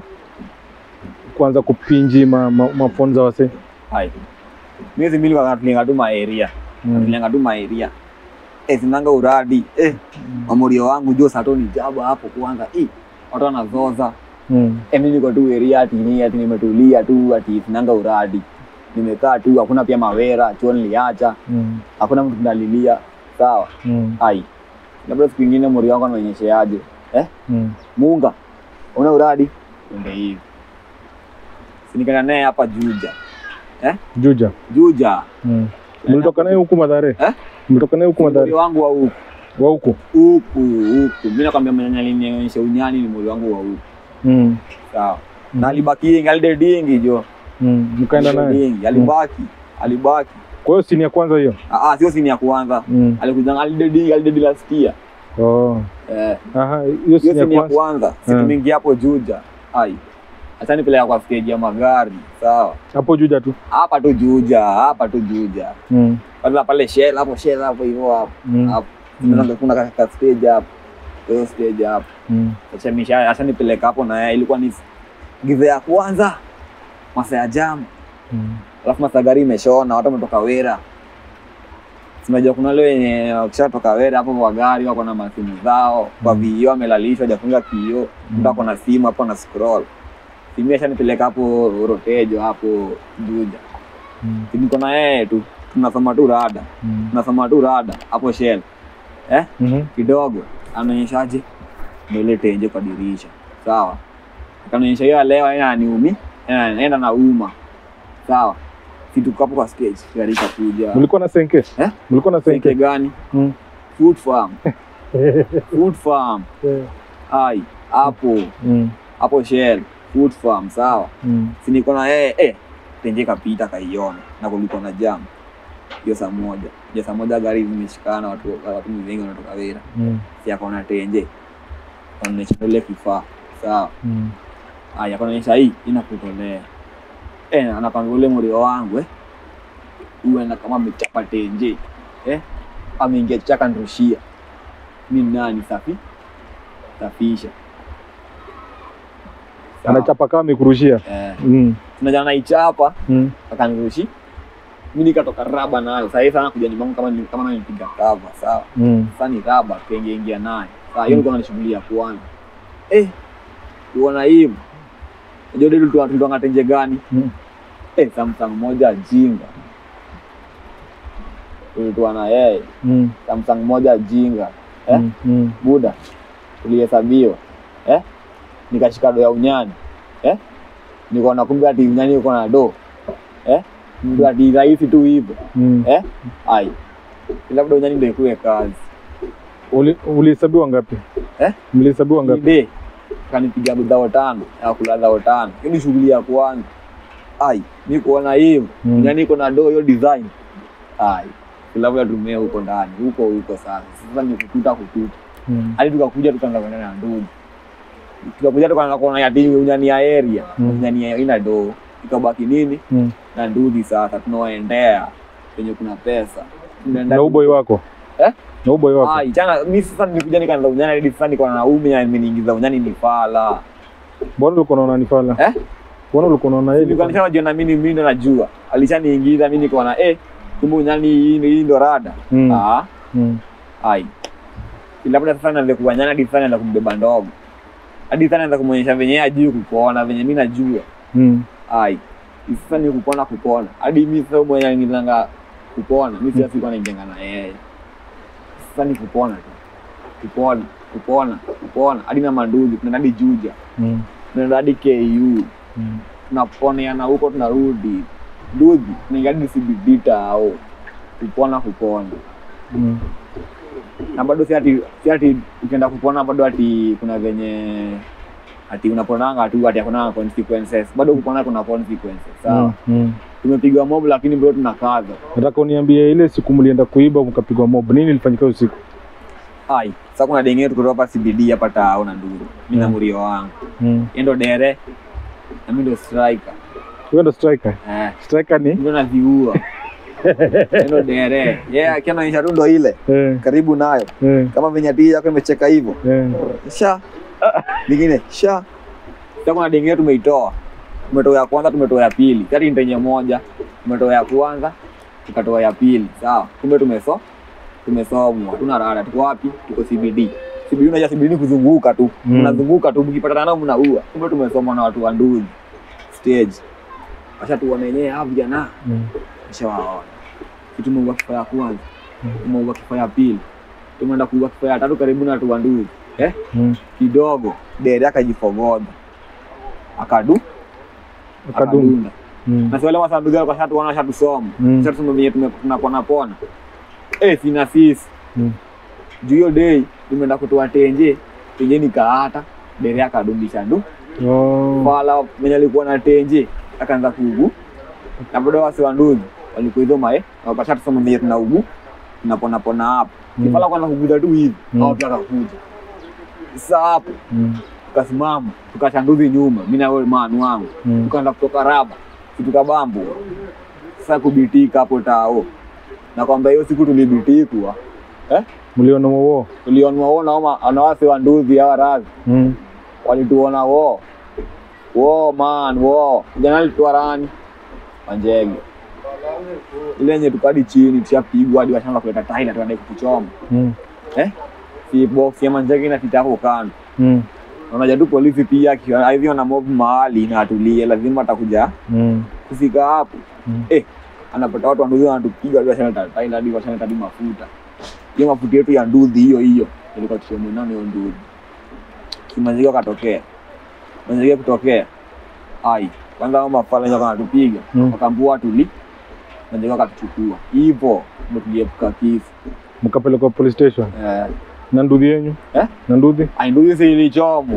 Speaker 2: kwanza kupinji ma, ma, mafonza wase
Speaker 1: hai miezi mbili wakatulenga tu maeria
Speaker 2: mm.
Speaker 1: tulenga tu maeria eh sinanga uradi eh mamorio wangu jo sato ni jaba hapo kwanza eh watu wanazoza
Speaker 2: Mm.
Speaker 1: eh mimi niko tu area ati ni ati nimetulia tu ati sinanga uradi nimekaa tu hakuna pia mawera chuo niliacha
Speaker 2: Mm.
Speaker 1: hakuna mtu ndalilia sawa
Speaker 2: Mm.
Speaker 1: ai labda siku ingine mori wangu anaonyesheaje eh
Speaker 2: Mm.
Speaker 1: munga una uradi ende hivi sinikana naye hapa juja
Speaker 2: Juja
Speaker 1: juja
Speaker 2: mm. mlitoka naye huku Madhare
Speaker 1: Eh?
Speaker 2: mlitoka naye huku
Speaker 1: mori
Speaker 2: Madhare
Speaker 1: wangu wa huku
Speaker 2: wa huku
Speaker 1: huku huku mi nakwambia mwenye alinionyesha unyani ni mori wangu wa huku
Speaker 2: mm.
Speaker 1: sawa
Speaker 2: Mhm.
Speaker 1: na alibaki alidedingi jo
Speaker 2: mm. mkaenda naye
Speaker 1: Alidedingi, alibaki alibaki
Speaker 2: kwa hiyo sini ya kwanza hiyo
Speaker 1: Ah, ah, sio sini ya kwanza
Speaker 2: mm.
Speaker 1: alikuja alidedingi alidedi last year
Speaker 2: oh.
Speaker 1: eh
Speaker 2: Aha, hiyo
Speaker 1: hiyo
Speaker 2: sini ya
Speaker 1: sini ya
Speaker 2: kwanza
Speaker 1: kwanza siku
Speaker 2: Mm.
Speaker 1: mingi hapo juja ai acha nipeleka kwa stage ya magari sawa
Speaker 2: hapo Juja tu
Speaker 1: hapa tu juja hapa tu juja
Speaker 2: mm.
Speaker 1: pale pale shell hapo shell hapo hivyo hapo
Speaker 2: Mm.
Speaker 1: hapo
Speaker 2: Mm.
Speaker 1: kuna kuna ka- ka stage hapo hiyo stage hapo
Speaker 2: Mm.
Speaker 1: acha misha acha nipeleka hapo na yeye ilikuwa ni giza ya kwanza masaa ya jam
Speaker 2: Mm.
Speaker 1: alafu masaa gari imeshona watu wametoka wera sinajua kuna wale wenye wakishatoka wera hapo kwa gari wako na masimu zao kwa
Speaker 2: Mm.
Speaker 1: vioo amelalishwa hajafunga kioo mtu ako na simu hapo na scroll simu ashanipeleka hapo rotejo hapo juja
Speaker 2: Mm.
Speaker 1: niko na yeye tu tunasoma tu rada
Speaker 2: Mm.
Speaker 1: tunasoma tu rada hapo shell eh
Speaker 2: Mhm.
Speaker 1: kidogo anaonyeshaje mbele tenje kwa dirisha sawa akanaonyesha hiyo ya leo aina aniumi enda na uma sawa situko hapo kwa stage gari ikakuja
Speaker 2: mlikuwa na senke
Speaker 1: Eh?
Speaker 2: mlikuwa na
Speaker 1: senke
Speaker 2: senke
Speaker 1: gani
Speaker 2: Mm.
Speaker 1: food farm food farm
Speaker 2: Eh.
Speaker 1: ai hapo
Speaker 2: Mm.
Speaker 1: hapo shell food farm sawa
Speaker 2: Mm.
Speaker 1: siniko na yeye eh tenje kapita kaiona na kulikuwa na jam hiyo saa moja hiyo saa moja gari zimeshikana watu watu wengi wanatoka Wera
Speaker 2: Mm.
Speaker 1: si akaona tenje wanaonyesha ile kifaa sawa
Speaker 2: Mm.
Speaker 1: Aya, kunaonyesha hii inakutolea. Eh, anakwambia ule mrio wangu eh. Uenda kama amechapa tenje. Eh? Ameingia chaka nrushia. Mimi nani safi? Safisha. Sawa.
Speaker 2: Anachapa kama amekurushia.
Speaker 1: Eh,
Speaker 2: Mm.
Speaker 1: tunajana naichapa
Speaker 2: Mm.
Speaker 1: akanirushi. Mimi nikatoka raba nayo. Sasa hivi sana kuja nyumbani kama ni- kama nimepiga cover, sawa?
Speaker 2: Mm.
Speaker 1: Sasa ni raba kaingia ingia naye. Sasa hiyo ndio shughuli ya kwanza. Eh, uona hivi. Unajua ndio tulikuwa tulikuwa tenje gani?
Speaker 2: Mm.
Speaker 1: Eh, Samsung moja jinga. Tulikuwa na yeye
Speaker 2: Mm.
Speaker 1: Samsung moja jinga. Eh?
Speaker 2: Mm. Mm.
Speaker 1: Buda tulihesabiwa eh? Nikashika do ya unyani eh? Nikaona kumbe ati unyani uko na do eh? Mtu ati rahisi tu hivyo
Speaker 2: Mm.
Speaker 1: eh? Ai, labda unyani ndio ikuwe kazi
Speaker 2: Uli- Ulihesabiwa ngapi?
Speaker 1: Eh?
Speaker 2: Mlihesabiwa ngapi?
Speaker 1: ide kanipiga dhao tano ya kula dhao tano. Hiyo ni shughuli ya kwanza. Ai, mi kuona hivyo
Speaker 2: Mm.
Speaker 1: unyani iko na do hiyo design. Ai, labda tumea huko ndani huko huko sasa. Sasa ni kututa kututa
Speaker 2: Mm.
Speaker 1: hadi tukakuja tukaanza kwenda na ndugu tukakuja tukaanza kuona yati unyani ya area
Speaker 2: Mm.
Speaker 1: unyani ya ina do ikabaki nini
Speaker 2: Mm.
Speaker 1: na ndugu sasa tunawaendea penye kuna pesa tunaenda
Speaker 2: Na uboi wako?
Speaker 1: Eh?
Speaker 2: Na uboi wako?
Speaker 1: ai chana mimi sasa nilikuja nikaanza unyani hadi sasa niko na ume na nimeniingiza unyani ni fala
Speaker 2: Mbona ulikuwa unaona ni fala?
Speaker 1: Eh?
Speaker 2: Mbona ulikuwa unaona yeye?
Speaker 1: nilikuwa nishajiona mimi mimi ndo najua alishaniingiza mimi niko na eh kumbe unyani hii hii ndo rada
Speaker 2: Mm.
Speaker 1: ah
Speaker 2: Mm.
Speaker 1: ai labda sasa naanza kuwanyana hadi sana naanza kumbeba ndogo hadi sana naanza kumwonyesha venye yeye ajui kukuona venye mimi najua
Speaker 2: Mm.
Speaker 1: ai sasa ni kupona kupona hadi mimi sasa mwenye nilanga kupona mimi sasa sikuwa naingia na yeye sasa ni kupona tu kupona kupona kupona hadi na manduzi tunaenda hadi Juja
Speaker 2: Mm.
Speaker 1: tunaenda hadi KU
Speaker 2: Mm.
Speaker 1: tunaponeana huko tunarudi nduzi tunaingia hadi CBD tao kupona kupona
Speaker 2: Mm.
Speaker 1: na bado si ati si ati ukienda kupona bado ati kuna venye ati unaponanga tu ati hakuna consequences bado kupona kuna consequences sawa
Speaker 2: Mm. Mm.
Speaker 1: tumepigwa mob lakini bado tunakaza
Speaker 2: Nataka uniambie ile siku mlienda kuiba mkapigwa mob, nini ilifanyika hiyo siku?
Speaker 1: ai sasa kuna denge yetu kutoka hapa CBD hapa tao na nduru mimi na
Speaker 2: Mm.
Speaker 1: murio wangu
Speaker 2: Mm.
Speaker 1: yeye ndo dere na mimi ndo striker
Speaker 2: Wewe ndo striker.
Speaker 1: eh
Speaker 2: Striker ni?
Speaker 1: ndio naziua Yeye ndo dere yeye yeah, akianaonyesha tu ndo ile
Speaker 2: Eh.
Speaker 1: karibu nayo
Speaker 2: Eh.
Speaker 1: kama venye ati yako imecheka hivyo
Speaker 2: Eh.
Speaker 1: sha lingine sha sasa kuna denge yetu tumeitoa tumetoa ya kwanza tumetoa ya pili kati nitenye moja tumetoa ya kwanza tukatoa ya pili sawa kumbe tumeso tumesomwa tuna rada tuko wapi tuko CBD CBD unajua CBD ni kuzunguka tu
Speaker 2: Mm.
Speaker 1: mnazunguka tu mkipatana nao mnaua kumbe tumesomwa na watu wa nduzi stage washatuona wenyewe hawa vijana
Speaker 2: Mm.
Speaker 1: nishawaona kitu tumeua kifaa ya kwanza
Speaker 2: Mm.
Speaker 1: tumeua kifaa ya pili tumeenda kuua kifaa ya tatu karibu na watu wa nduzi eh
Speaker 2: Mm.
Speaker 1: kidogo dere akajifogodha akadu
Speaker 2: Akadum.
Speaker 1: akadunda
Speaker 2: Mm.
Speaker 1: na si wale masanduku yao kashatuona washatusoma
Speaker 2: Mm.
Speaker 1: shatusoma venye tume- tunapona pona eh sina sisi
Speaker 2: Mm.
Speaker 1: juu hiyo dei tumeenda kutoa tenje tenje nikaata dere akadundisha ndu
Speaker 2: Oh.
Speaker 1: pala mwenye alikuwa na tenje akaanza kuugu na bado wasi wa ndugu walikuwa hizo mae wakasha tusoma venye tunaugu tunapona pona hapo
Speaker 2: Mm.
Speaker 1: kipala kwanza kuguza tu hivi
Speaker 2: Mm.
Speaker 1: au tukakuja sasa hapo
Speaker 2: Mm.
Speaker 1: tukasimama tukashanduzi nyuma mi na wewe manu wangu
Speaker 2: Mm.
Speaker 1: tukaanza kutoka raba tukabambu sasa kubitika hapo tao na kwamba hiyo siku tulibitikwa eh?
Speaker 2: Mliona wao.
Speaker 1: tulionwa wo naoma anawasi wa nduzi hawa radhi
Speaker 2: Mm.
Speaker 1: walituona wo wo man wo jana alitoa rani wanjege ile yenye tukadi chini tushapigwa hadi washanga kuleta taila tuende kutuchoma
Speaker 2: Mm.
Speaker 1: eh? si box ya manjege inapita hapo kando
Speaker 2: Mm.
Speaker 1: Na unajua tu polisi pia akiwa- hivyo na mob mahali na atulie lazima atakuja
Speaker 2: Mm.
Speaker 1: kufika hapo
Speaker 2: Mm.
Speaker 1: eh, anapata watu wanduzi wanatupiga hadi washaneta taila hadi washaneta hadi mafuta hiyo mafuta yetu ya nduzi hiyo hiyo ilikuwa tushemwenano hiyo nduzi kimanziga akatokea manziga kutokea ai kwanza hao mafala wenye wanatupiga
Speaker 2: Mm.
Speaker 1: wakambua tuli manziga akatuchukua hivyo ndo tuliepuka kifo
Speaker 2: Mkapelekwa police station.
Speaker 1: eh,
Speaker 2: Na nduthi yenyu?
Speaker 1: Eh?
Speaker 2: Na nduthi?
Speaker 1: ai nduzi si ilichomwa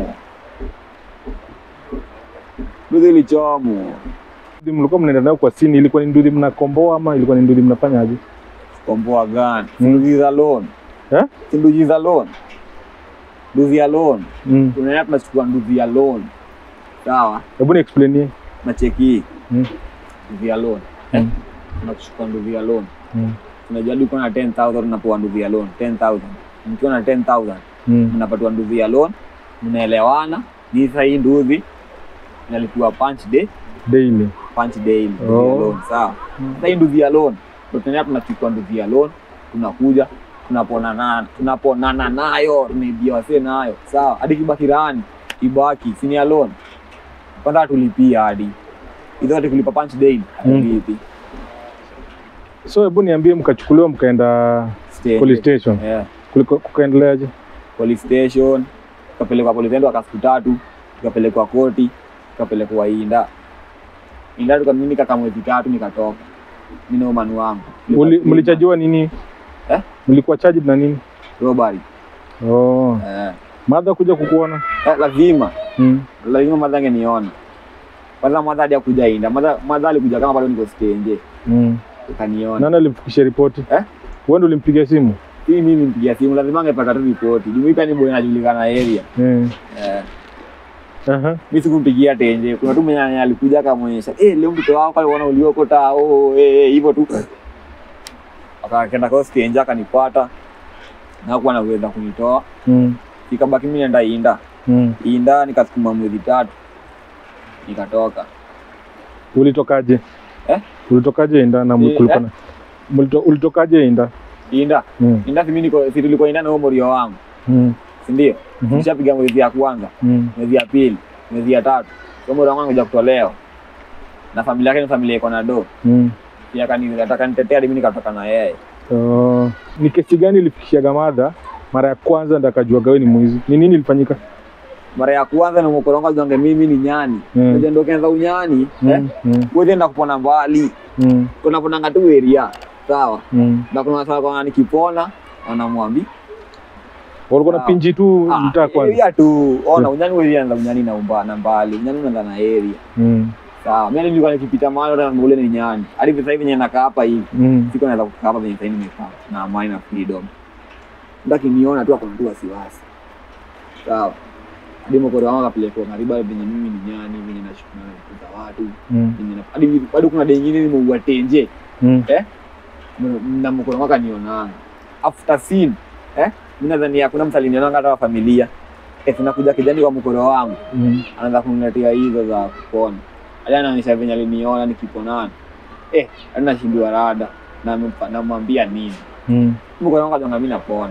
Speaker 1: nduzi ilichomwa
Speaker 2: Nduthi mlikuwa mnaenda nayo kwa sini, ilikuwa ni nduthi mnakomboa ama ilikuwa ni nduthi mnafanyaje?
Speaker 1: komboa gani
Speaker 2: Mm.
Speaker 1: nduzi za loan
Speaker 2: Eh?
Speaker 1: si nduzi za loan nduzi ya loan
Speaker 2: Mm.
Speaker 1: tunaenda tunachukua nduzi ya loan sawa
Speaker 2: Hebu ni explainie.
Speaker 1: nacheki hii
Speaker 2: Mm.
Speaker 1: nduvi ya loan eh?
Speaker 2: Mm.
Speaker 1: tunachukua nduvi ya loan
Speaker 2: Mm.
Speaker 1: unajua hadi ukiwa na 10000 unapewa nduvi ya loan 10000 mkiwa na 10000
Speaker 2: Mm.
Speaker 1: mnapatiwa nduvi ya loan mnaelewana ni sasa hii nduvi inalipiwa punch day
Speaker 2: Daily.
Speaker 1: punch daily nduvi
Speaker 2: Oh.
Speaker 1: ya loan sawa
Speaker 2: Mm.
Speaker 1: sasa hii nduvi ya loan ndio tunaenda tunachukua nduvi ya loan tunakuja tunaponana tunaponana nayo tunaibia wasee nayo sawa hadi kibaki rani ibaki sini ya loan kwanza tulipia hadi hizo hadi kulipa punch daily hatulipi
Speaker 2: So hebu niambie, mkachukuliwa mkaenda
Speaker 1: Stage.
Speaker 2: police station,
Speaker 1: yeah.
Speaker 2: kuliko kukaendeleaje?
Speaker 1: police station tukapelekwa polisi endo siku tatu tukapelekwa koti tukapelekwa inda inda tukamimi nikakaa mwezi tatu nikatoka mimi na umani wangu
Speaker 2: Muli- Mlichajiwa nini?
Speaker 1: Eh?
Speaker 2: Mlikuwa charged na nini?
Speaker 1: robbery
Speaker 2: Oh,
Speaker 1: eh.
Speaker 2: madha kuja kukuona.
Speaker 1: eh, lazima
Speaker 2: Mm.
Speaker 1: lazima madha angeniona kwanza madha hadi akuja inda madha madha alikuja kama bado niko stenje
Speaker 2: Mm.
Speaker 1: ukaniona
Speaker 2: Nani alimfikishia ripoti?
Speaker 1: Eh?
Speaker 2: Wewe ndio ulimpigia simu?
Speaker 1: hii mimi mpigia simu lazima angepata tu ripoti jumuika ni boy anajulikana area
Speaker 2: Eh.
Speaker 1: eh.
Speaker 2: Aha.
Speaker 1: mi sikumpigia tenje kuna tu mwenye alikuja akamwonyesha eh leo mtoto wako aliona uliokota oh eh eh, hivyo tu akakenda kwa tenje akanipata na kuwa naweza kunitoa
Speaker 2: Mm.
Speaker 1: ikabaki mimi naenda inda
Speaker 2: Mm.
Speaker 1: inda nikasukuma mwezi tatu nikatoka
Speaker 2: Ulitokaje?
Speaker 1: Eh?
Speaker 2: Ulitokaje Inda na
Speaker 1: Eh,
Speaker 2: kulikuwa
Speaker 1: eh?
Speaker 2: na Mulito, ulitokaje Inda?
Speaker 1: inda
Speaker 2: Mm.
Speaker 1: inda si mimi niko si tulikuwa inda na huyo morio wangu
Speaker 2: Mm.
Speaker 1: si ndio
Speaker 2: Mhm.
Speaker 1: nishapiga mwezi ya kwanza
Speaker 2: Mm.
Speaker 1: mwezi ya pili mwezi ya tatu huyo morio wangu anakuja kutolewa na familia yake ni familia iko na do
Speaker 2: Mm.
Speaker 1: pia akani akanitetea hadi mimi nikatoka na yeye
Speaker 2: Oh. Ni kesi gani ilifikishia Gamadha mara ya kwanza ndo akajua gawe ni mwizi? Ni nini ilifanyika?
Speaker 1: mara ya kwanza na mkoronga zange mimi ni nyani
Speaker 2: Mm.
Speaker 1: mm. ndo kenza unyani eh
Speaker 2: Mm. Mm.
Speaker 1: wewe enda kupona mbali
Speaker 2: Mm.
Speaker 1: kuna ponanga tu area sawa
Speaker 2: Mm.
Speaker 1: na kuna sawa kwa nikipona anamwambi
Speaker 2: Walikuwa na
Speaker 1: Sawa.
Speaker 2: pinji tu mtaa kwanza.
Speaker 1: area tu ona
Speaker 2: Mm.
Speaker 1: unyani wewe anza unyani na umba na mbali unyani unaanza na area
Speaker 2: Mm.
Speaker 1: sawa mimi nilikuwa nikipita mahali hata ule ni nyani hadi sasa hivi yenye nakaa hapa hivi
Speaker 2: Mm.
Speaker 1: siko naweza kukaa hapa venye sasa hivi nimekaa na amani na freedom ndaki niona tu akona tu wasiwasi sawa hadi mkoro wangu akapelekwa karibu venye mimi ni nyani venye nashukuna na watu
Speaker 2: Mm.
Speaker 1: Venye na- hadi bado kuna dengine nimeua tenje
Speaker 2: Mm.
Speaker 1: M- na mkono wake anionanga after scene eh mimi nadhani hakuna mtu alinionanga hata wa familia eh tunakuja kijani wa mkono wangu
Speaker 2: Mm.
Speaker 1: anaanza kuniletea hizo za kupona hadi anaonyesha venye aliniona nikiponana eh hadi nashindwa rada na nampa- namwambia nini
Speaker 2: Mm.
Speaker 1: mkono wangu anaona mimi napona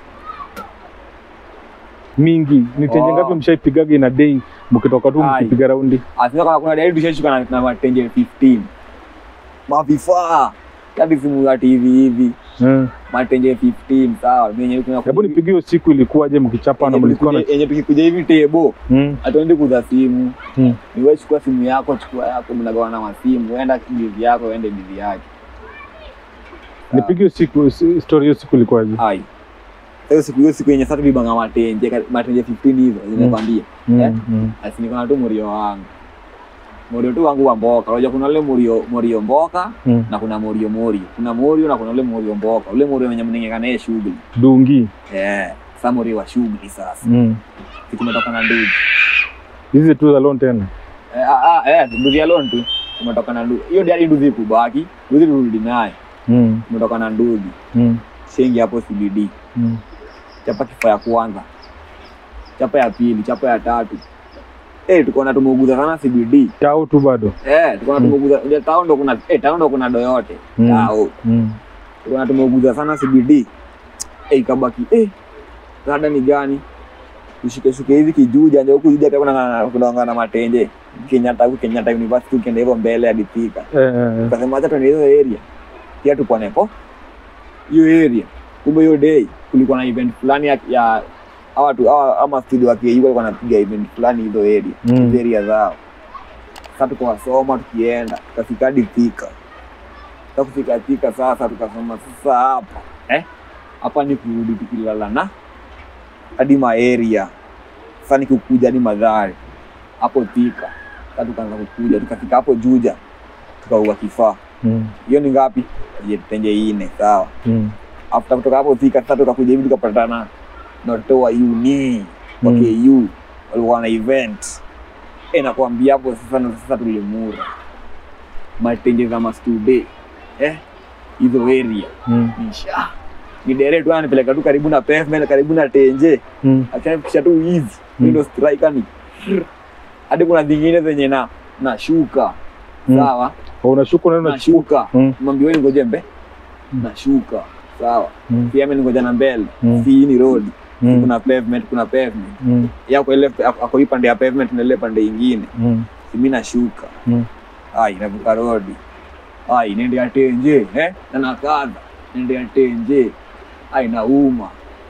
Speaker 2: mingi ni tenje
Speaker 1: Oh.
Speaker 2: ngapi mshaipigaga ina day mkitoka tu
Speaker 1: Ai.
Speaker 2: mkipiga raundi
Speaker 1: asema kama kuna dalili tushashuka na, na matenje 15 mavifaa hadi simu ya TV hivi
Speaker 2: Eh.
Speaker 1: matenje 15 sawa yenye kuna
Speaker 2: hebu nipigie hiyo siku ilikuwaje mkichapa na
Speaker 1: yenye
Speaker 2: mlikuwa na
Speaker 1: tukikuja- yenye tukikuja hivi tebo
Speaker 2: Mm.
Speaker 1: hatuendi kuza simu
Speaker 2: Mm.
Speaker 1: ni wewe chukua simu yako chukua yako mnagawana masimu enda bizi yako ende bizi yake
Speaker 2: nipigie hiyo siku si- story hiyo siku ilikuwaje
Speaker 1: ai hiyo siku hiyo siku yenye sasa tulibanga matenje ka- matenje 15 hizo zinakwambia Eh?
Speaker 2: Mm. Mm.
Speaker 1: asi niko na tu murio wangu murio tu wangu wa mboka unajua kuna ule murio murio mboka
Speaker 2: Mm.
Speaker 1: na kuna murio murio kuna murio na kuna ule murio mboka ule murio wenye mnengeka naye shughuli
Speaker 2: dungi
Speaker 1: eh sasa murio wa shughuli sasa
Speaker 2: Mm.
Speaker 1: si tumetoka na ndugu
Speaker 2: hizi tu za loan tena
Speaker 1: eh ah, ah, eh ndugu ya loan tu tumetoka na ndugu hiyo ndio ndugu kubaki ndugu turudi naye
Speaker 2: Mm.
Speaker 1: tumetoka na ndugu
Speaker 2: Mm.
Speaker 1: shengi hapo CBD
Speaker 2: Mm.
Speaker 1: chapa kifaa ya kwanza chapa ya pili chapa ya tatu eh tuko na tumeuguza sana CBD
Speaker 2: tao tu bado
Speaker 1: eh tuko na
Speaker 2: Mm.
Speaker 1: tumeuguza ndio tao ndo kuna eh tao ndo kuna do yote
Speaker 2: Mm.
Speaker 1: tao
Speaker 2: Mm.
Speaker 1: tuko na tumeuguza sana CBD eh ikabaki eh rada ni gani tushike shuke hivi kijuja ndio huku juja pia kuna kuna na matenje Kenyatta huku Kenyatta University ukienda hivyo mbele hadi Thika
Speaker 2: Eh, eh, eh.
Speaker 1: tukasema acha tuende hiyo area pia tupone po hiyo area kumbe hiyo day kulikuwa na event fulani ya, ya hawa tu hawa ama studio wa KU walikuwa wanapiga event fulani hizo area
Speaker 2: Mm.
Speaker 1: hizo area zao sasa tukawasoma tukienda tukafika hadi Thika sasa kufika Thika sasa tukasema sasa hapa eh hapa ni kurudi tukilala na hadi ma area sasa ni kukuja hadi Madhari hapo Thika sasa tukaanza kukuja tukafika hapo Juja tukaua kifaa
Speaker 2: Mm.
Speaker 1: hiyo ni ngapi Je, tenje ine sawa
Speaker 2: Mm.
Speaker 1: after kutoka hapo Thika sasa tukakuja hivi tukapatana na watoto wa uni wa
Speaker 2: Mm.
Speaker 1: KU walikuwa na event Eh, nakwambia hapo sasa ndo sasa tulimura matenje za mastude eh hizo area
Speaker 2: Mm.
Speaker 1: nisha ni dere tu ananipeleka tu karibu na pavement karibu na tenje
Speaker 2: Mm.
Speaker 1: akisha tu hizi
Speaker 2: Mm.
Speaker 1: ndo striker ni hadi kuna zingine zenye na nashuka
Speaker 2: Mm.
Speaker 1: sawa
Speaker 2: Oh, unashuka unaenda
Speaker 1: nashuka
Speaker 2: Mm.
Speaker 1: mwambie wewe ngoje mbe
Speaker 2: Mm.
Speaker 1: nashuka sawa
Speaker 2: Mm.
Speaker 1: pia mimi ngoja na mbele
Speaker 2: Mm.
Speaker 1: si hii ni road
Speaker 2: Mm.
Speaker 1: kuna pavement kuna pavement
Speaker 2: Mm.
Speaker 1: yako ile ako hii pande ya pavement na ile pande ingine
Speaker 2: Mm.
Speaker 1: si mimi nashuka
Speaker 2: Mm.
Speaker 1: ai navuka road ai nende ya tenje eh na nakaza nende ya tenje ai nauma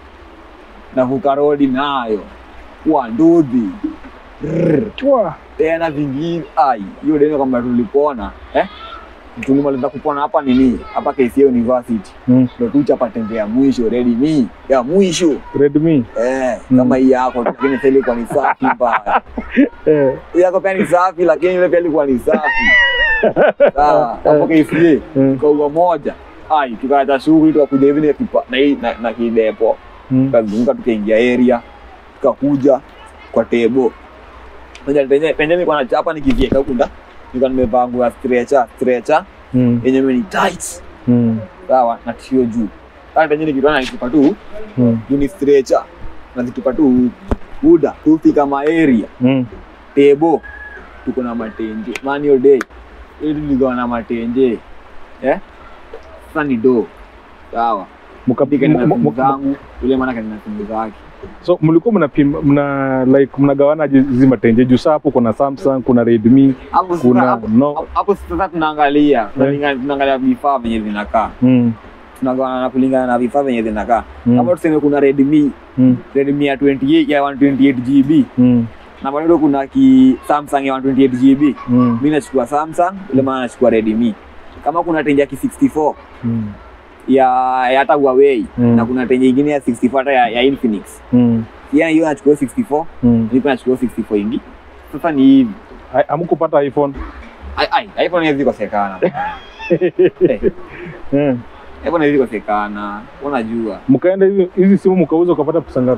Speaker 1: navuka road nayo kwa ndudhi Rrr.
Speaker 2: Chwa.
Speaker 1: tena vingine ai hiyo deni kama tulipona eh tulimaliza kupona hapa nini hapa KCA University
Speaker 2: Mm.
Speaker 1: ndo tuchapa tembe ya mwisho ready me ya mwisho
Speaker 2: Redmi.
Speaker 1: eh
Speaker 2: Mm.
Speaker 1: kama hii yako lakini sasa ilikuwa ni safi mbaya
Speaker 2: Eh.
Speaker 1: Hii yako pia ni safi lakini ile pia ilikuwa ni safi sawa hapo KCA
Speaker 2: Mm.
Speaker 1: kwa moja ai tukaacha shughuli tukakuja hivi na kipa- na hii- na, na kidepo
Speaker 2: Mm.
Speaker 1: tukazunguka tukaingia area tukakuja kwa tebo penye penye penye nilikuwa nachapa nikivieka huku nda nilikuwa nimevaa nguo ya stretcher stretcher
Speaker 2: Mm.
Speaker 1: yenye ni tight
Speaker 2: Mm.
Speaker 1: sawa na tishio juu sasa penye nikitoa na nitupa tu
Speaker 2: Mm.
Speaker 1: juu ni stretcher na zitupa tu buda tufika ma area
Speaker 2: Mm.
Speaker 1: tebo tuko na matenje manio day ili tuligawa na matenje eh sasa ni do sawa
Speaker 2: Muka-
Speaker 1: pika na
Speaker 2: mu- mu-
Speaker 1: simu
Speaker 2: mu-
Speaker 1: zangu yule maana kana simu zake
Speaker 2: So mlikuwa mnapima mna like mnagawana hizi matenje juu saa hapo kuna Samsung, kuna Redmi,
Speaker 1: hapo sasa
Speaker 2: kuna
Speaker 1: hapo
Speaker 2: no.
Speaker 1: hapo sasa tunaangalia tunalinga- tunaangalia vifaa venye zinakaa
Speaker 2: Mm.
Speaker 1: tunagawana na kulingana na vifaa venye zinakaa
Speaker 2: Mm.
Speaker 1: kama tuseme kuna Redmi
Speaker 2: Mm.
Speaker 1: Redmi ya 28 ya 128 GB
Speaker 2: Mm.
Speaker 1: na bado kuna ki Samsung ya 128 GB
Speaker 2: Mm.
Speaker 1: mimi nachukua Samsung yule maana nachukua Redmi kama kuna tenje ya ki 64
Speaker 2: Mm.
Speaker 1: ya ya hata Huawei
Speaker 2: Mm.
Speaker 1: na kuna tenje ingine ya 64 hata ya, ya Infinix
Speaker 2: Mm.
Speaker 1: yani hiyo nachukua 64
Speaker 2: Mm.
Speaker 1: nipo nachukua 64 ingi sasa ni hivi
Speaker 2: Ai- Hamkupata iPhone?
Speaker 1: ai ai iPhone hizi kosekana eh
Speaker 2: Mm.
Speaker 1: iPhone hizi kosekana unajua
Speaker 2: Mkaenda hizi hizi simu mkauza ukapata pesa ngapi?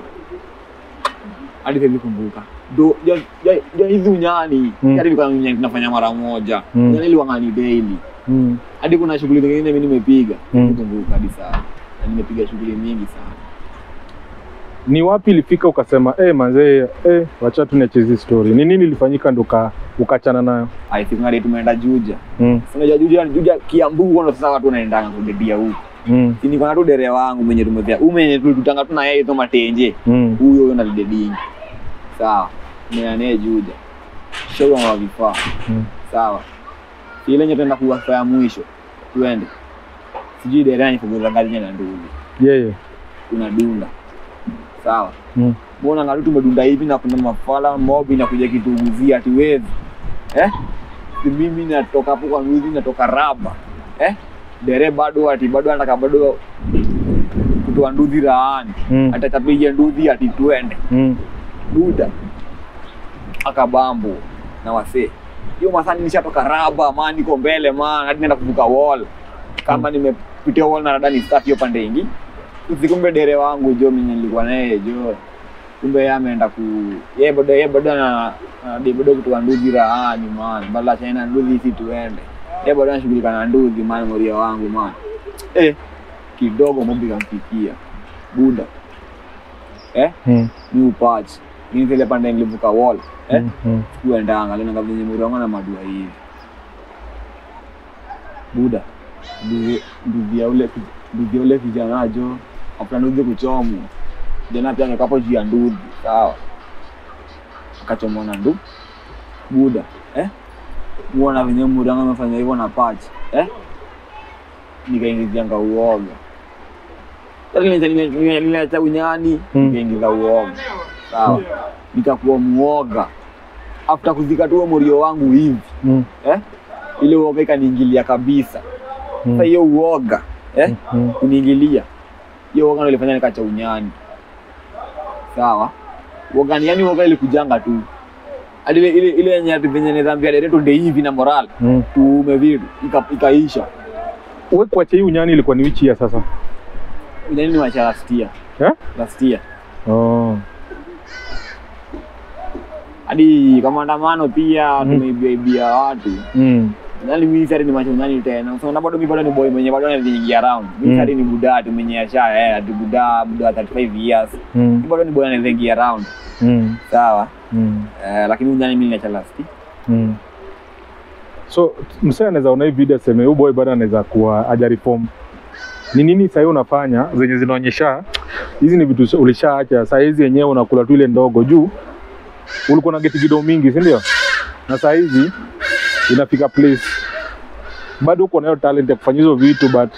Speaker 1: hadi siwezi kumbuka do ja, ja, ja hizi unyani
Speaker 2: Mm.
Speaker 1: hadi mm. unyani tunafanya mara moja
Speaker 2: Mm.
Speaker 1: unyani liwangani daily
Speaker 2: Mm.
Speaker 1: hadi kuna shughuli zingine mimi nimepiga
Speaker 2: Mm.
Speaker 1: mm. kumbuka hadi sana na nimepiga shughuli mingi sana
Speaker 2: Ni wapi ilifika ukasema eh, manzee eh, wacha tu niache hizi story. Ni nini ilifanyika ndo uka- ukachana nayo?
Speaker 1: I think hadi tumeenda Juja
Speaker 2: Mm.
Speaker 1: Si unajua Juja Juja Kiambu ndo sasa watu wanaendanga kudedia huko
Speaker 2: Mm.
Speaker 1: si niko na tu dere wangu mwenye tumevia umenye tulitanga tu na yeye tu matenje
Speaker 2: Mm.
Speaker 1: huyo huyo nalidedingi sawa meane Juja shauri wa vifaa
Speaker 2: Mm.
Speaker 1: sawa ile yenye tuenda kuwasa ya mwisho tuende sijui dere yani fuguza ngazi na ndugu
Speaker 2: Yeye.
Speaker 1: kuna dunda sawa
Speaker 2: Mm.
Speaker 1: mbona ngatu tumedunda hivi na kuna mafala mobi na kuja kituguzia ati wezi eh si mimi natoka hapo kwa mwizi natoka raba eh dere bado ati bado anataka bado kutoa nduthi raani
Speaker 2: Mm.
Speaker 1: atatapiga nduthi ati twende
Speaker 2: Mm.
Speaker 1: duda akabambo na wasee hiyo masani nishatoka raba man niko mbele man hadi naenda kuvuka wall kama nimepitia wall na rada ni staff hiyo pande ingi usikumbe dere wangu jo mwenye nilikuwa naye jo kumbe yeye ameenda ku yeye bado yeye bado na na- bado kutoka nduthi raani man bala chaina nduthi si tuende yeye bado anashughulika na nduthi man moria wangu man eh kidogo mobi kamfikia buda eh
Speaker 2: Mm.
Speaker 1: ni upach ni zile pande nilivuka wall eh
Speaker 2: Mm. Mm.
Speaker 1: kuendanga lena venye murongo na madua hivi buda nduvi- nduvi ya ule nduvi ya ule kijana jo after nduvi kuchomwa jana pia amekapo juu ya nduvi sawa akachomwa na ndu buda eh muona venye murongo amefanya hivyo na patch eh nikaingizianga uoga niliacha unyani
Speaker 2: Mm.
Speaker 1: nikaingiza uoga sawa nikakuwa muoga after kuzika tu morio wangu hivi
Speaker 2: Mm.
Speaker 1: eh? ile uoga ikaniingilia kabisa
Speaker 2: Mm.
Speaker 1: sasa hiyo uoga eh?
Speaker 2: Mm.
Speaker 1: kuniingilia hiyo uoga ndo ilifanya nikacha unyani sawa uoga ni yani uoga ilikujanga tu hadi ile ile ile yenye ati venye nidhambia dereto nde hivi na moral
Speaker 2: Mm.
Speaker 1: tuume vitu ika, ikaisha
Speaker 2: Wewe kuacha hii unyani ilikuwa ni wichi ya sasa?
Speaker 1: unyani ni maisha last year
Speaker 2: Eh?
Speaker 1: last year
Speaker 2: Oh.
Speaker 1: hadi kwa maandamano pia
Speaker 2: Mm.
Speaker 1: tumeibia ibia watu
Speaker 2: Mm.
Speaker 1: Yaani mimi sasa ni macho nyani tena. So na bado mimi bado ni boy mwenye bado anaingia around. Mimi
Speaker 2: Mm.
Speaker 1: sasa ni buda tu mwenye asha eh ati buda buda 35 years.
Speaker 2: Mm.
Speaker 1: Mimi bado ni boy anaingia around.
Speaker 2: Mm.
Speaker 1: Sawa.
Speaker 2: Mm.
Speaker 1: Eh, lakini unyani mimi ninacha last.
Speaker 2: Mm. So msee anaweza ona hii video aseme huyu boy bado anaweza kuwa haja reform. Ni nini sahii unafanya zenye zinaonyesha hizi ni vitu ulishaacha, saa hizi yenyewe unakula tu ile ndogo juu ulikuwa na geti kidogo mingi, si ndio? Na saa hizi inafika place bado uko nayo talent ya kufanya hizo vitu but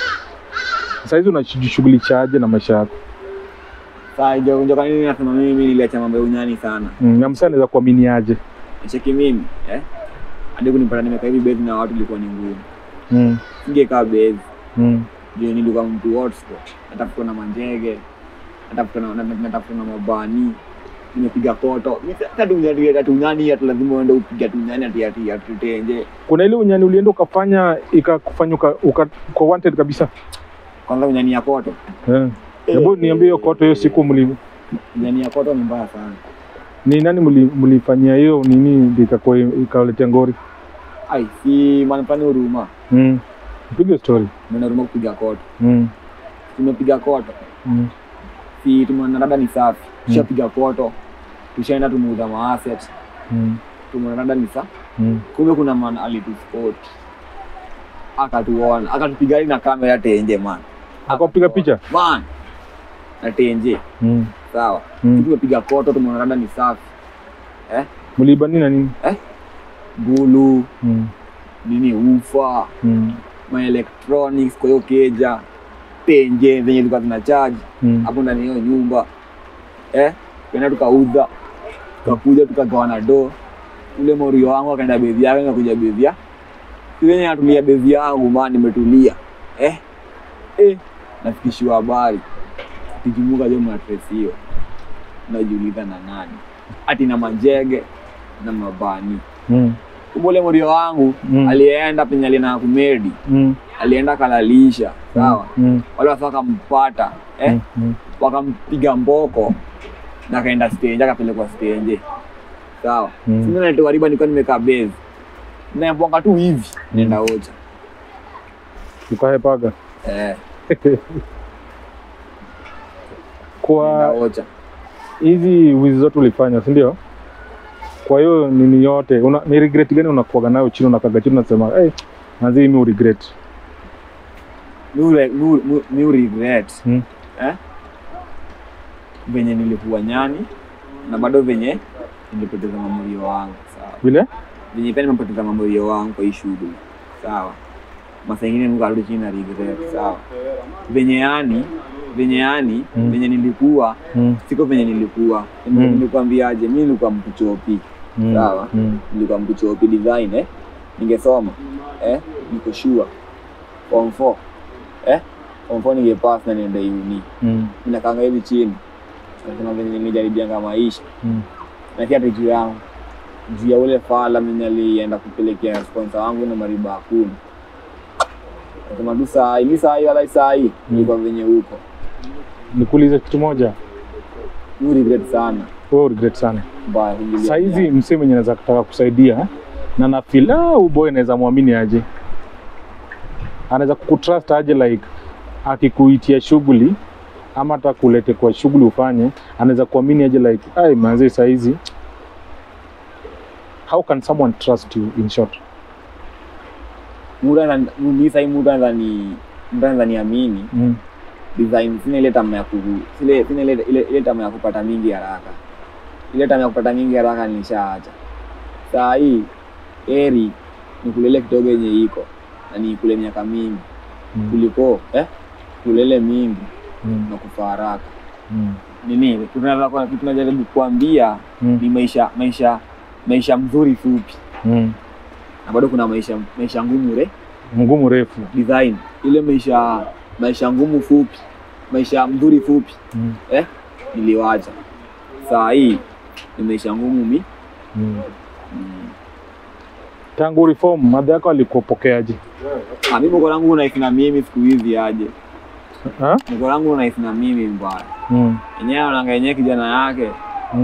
Speaker 2: saa hizi unajishughulishaje na maisha yako?
Speaker 1: Sasa ndio ndio kwa nini nasema mimi niliacha mambo ya unyani sana.
Speaker 2: Mm, na msee anaweza kuaminiaje?
Speaker 1: Cheki mimi, eh? Hadi kunipata nimekaa hivi base na watu ilikuwa ni ngumu.
Speaker 2: Mm,
Speaker 1: Singekaa base.
Speaker 2: mm,
Speaker 1: Ndio nilikuwa mtu hotspot. Natafuta na manjege. Natafuta na na- natafuta na mabani. Nimepiga koto. Mimi sasa tu ndio tu unyani hata lazima uende upiga tu unyani ati ati ati tenje.
Speaker 2: kuna ile unyani ulienda ukafanya ikakufanya uka, uka, uka wanted kabisa
Speaker 1: Kwanza unyani ya koto.
Speaker 2: Eh. Hebu niambie hiyo koto hiyo siku mli,
Speaker 1: Unyani ya koto ni mbaya sana.
Speaker 2: ni nani mli, mlifanyia hiyo nini ndio ikakuwa ikawaletea ngori?
Speaker 1: Ai, si manipani huruma.
Speaker 2: Mm. Piga story.
Speaker 1: Mimi huruma kupiga koto.
Speaker 2: Mm.
Speaker 1: Tumepiga koto.
Speaker 2: Mm.
Speaker 1: Si tumeona dada ni safi.
Speaker 2: Mm.
Speaker 1: Tushapiga koto. Tushaenda tumeuza ma asset.
Speaker 2: Mm.
Speaker 1: Tumeona dada ni safi.
Speaker 2: Mm.
Speaker 1: Kumbe kuna man alituspot. Akatuona, akatupiga na kamera tenje man.
Speaker 2: Akapiga picha?
Speaker 1: Man. Na tenje.
Speaker 2: Mm.
Speaker 1: Sawa.
Speaker 2: Mm.
Speaker 1: Tumepiga koto tumeona dada ni safi.
Speaker 2: Mliiba nini na nini?
Speaker 1: Bulu,
Speaker 2: Mm.
Speaker 1: nini ufa,
Speaker 2: Mm.
Speaker 1: ma electronics kwa hiyo keja. Tenje zenye zilikuwa zina charge.
Speaker 2: Mm.
Speaker 1: hapo ndani ya hiyo nyumba eh, tukaenda tukauza, tukakuja tukagawana do. Ule morio wangu akaenda bevi yake, nakuja bevi ya yenye natulia bevi yangu, maa nimetulia eh, eh, nafikishiwa habari tikumuka jo matres hiyo, najiuliza na nani ati na manjege na mabani.
Speaker 2: Mm.
Speaker 1: Kumbe ule morio wangu
Speaker 2: Mm.
Speaker 1: alienda penye alienda kumedi,
Speaker 2: Mm.
Speaker 1: alienda kalalisha, sawa,
Speaker 2: Mm.
Speaker 1: wale wasa wakampata eh,
Speaker 2: Mm. Mm.
Speaker 1: wakampiga mboko na akaenda stage akapelekwa stage sawa
Speaker 2: Mm.
Speaker 1: mm. naletewa riba nilikuwa nimekaa base naembwanga tu hivi nenda ocha
Speaker 2: Ukahepaga.
Speaker 1: eh,
Speaker 2: Kwa
Speaker 1: nenda ocha
Speaker 2: hizi wizi zote ulifanya, si ndio? Kwa hiyo nini yote una, ni regret gani unakuwaga nayo chini, unakaga chini unasema hey, manzi mimi u regret
Speaker 1: mi ure- mi ure- mi- mi regret
Speaker 2: Mm.
Speaker 1: eh? venye nilikuwa nyani na bado venye nilipoteza mamoyo wangu sawa
Speaker 2: vile
Speaker 1: venye pia nimepoteza mamoyo wangu kwa hii shughuli sawa masa ingine nikarudi chini na regret sawa venye yani venye yani
Speaker 2: Mm.
Speaker 1: venye nilikuwa
Speaker 2: mm.
Speaker 1: siko venye nilikuwa
Speaker 2: Mm.
Speaker 1: nilikwambiaje mi nilikuwa mtu chopi
Speaker 2: Mm.
Speaker 1: Sawa.
Speaker 2: mm.
Speaker 1: nilikuwa mtu chopi design eh? ningesoma eh? niko sure form 4 eh? form 4 ningepass na niende uni
Speaker 2: mm.
Speaker 1: ninakanga hivi chini nasema venye nilijaribianga maisha
Speaker 2: mm.
Speaker 1: na si hata juu yangu juu ya ule fala mwenye alienda kupelekea sponsor wangu na mariba hakuna nasema tu saa hii mi saa hii wala saa hii nilikuwa venye huko
Speaker 2: Nikuulize kitu moja,
Speaker 1: mi regret sana
Speaker 2: wewe regret sana
Speaker 1: mbaya kujulia
Speaker 2: saa hizi msee mwenye anaweza kutaka kusaidia na na feel ah, huyu boy anaweza mwamini aje, anaweza kukutrust aje, like akikuitia shughuli ama hata kulete kwa shughuli ufanye, anaweza kuamini aje, like ai manzi, saa hizi how can someone trust you in short?
Speaker 1: muda ana- mi sahii muda anadhani muda anadhaniamini
Speaker 2: mm.
Speaker 1: design sina ile tamaa ya ku sile sina ile ile, ile tamaa ya kupata mingi haraka ile tamaa ya kupata mingi haraka nilishaacha saa hii eri nikulele kidogo yenye iko na nikule miaka mingi
Speaker 2: Mm.
Speaker 1: kuliko eh kulele mingi
Speaker 2: Mm.
Speaker 1: na kufa haraka
Speaker 2: Mm.
Speaker 1: nini tunataka tunajaribu kuambia
Speaker 2: Mm.
Speaker 1: ni maisha maisha maisha mzuri fupi
Speaker 2: Mm.
Speaker 1: na bado kuna maisha maisha ngumu re
Speaker 2: mgumu refu
Speaker 1: design ile maisha maisha ngumu fupi maisha mzuri fupi
Speaker 2: mm.
Speaker 1: eh, niliwacha saa hii ni maisha ngumu mi
Speaker 2: Mm.
Speaker 1: mm.
Speaker 2: tangu reform madha yako alikupokeaje
Speaker 1: Ah, mi mko langu unaishi na mimi siku hizi aje
Speaker 2: Ha?
Speaker 1: mko langu unaishi na mimi mbaya
Speaker 2: mm.
Speaker 1: enyewe ananga yenyewe kijana yake
Speaker 2: Mm.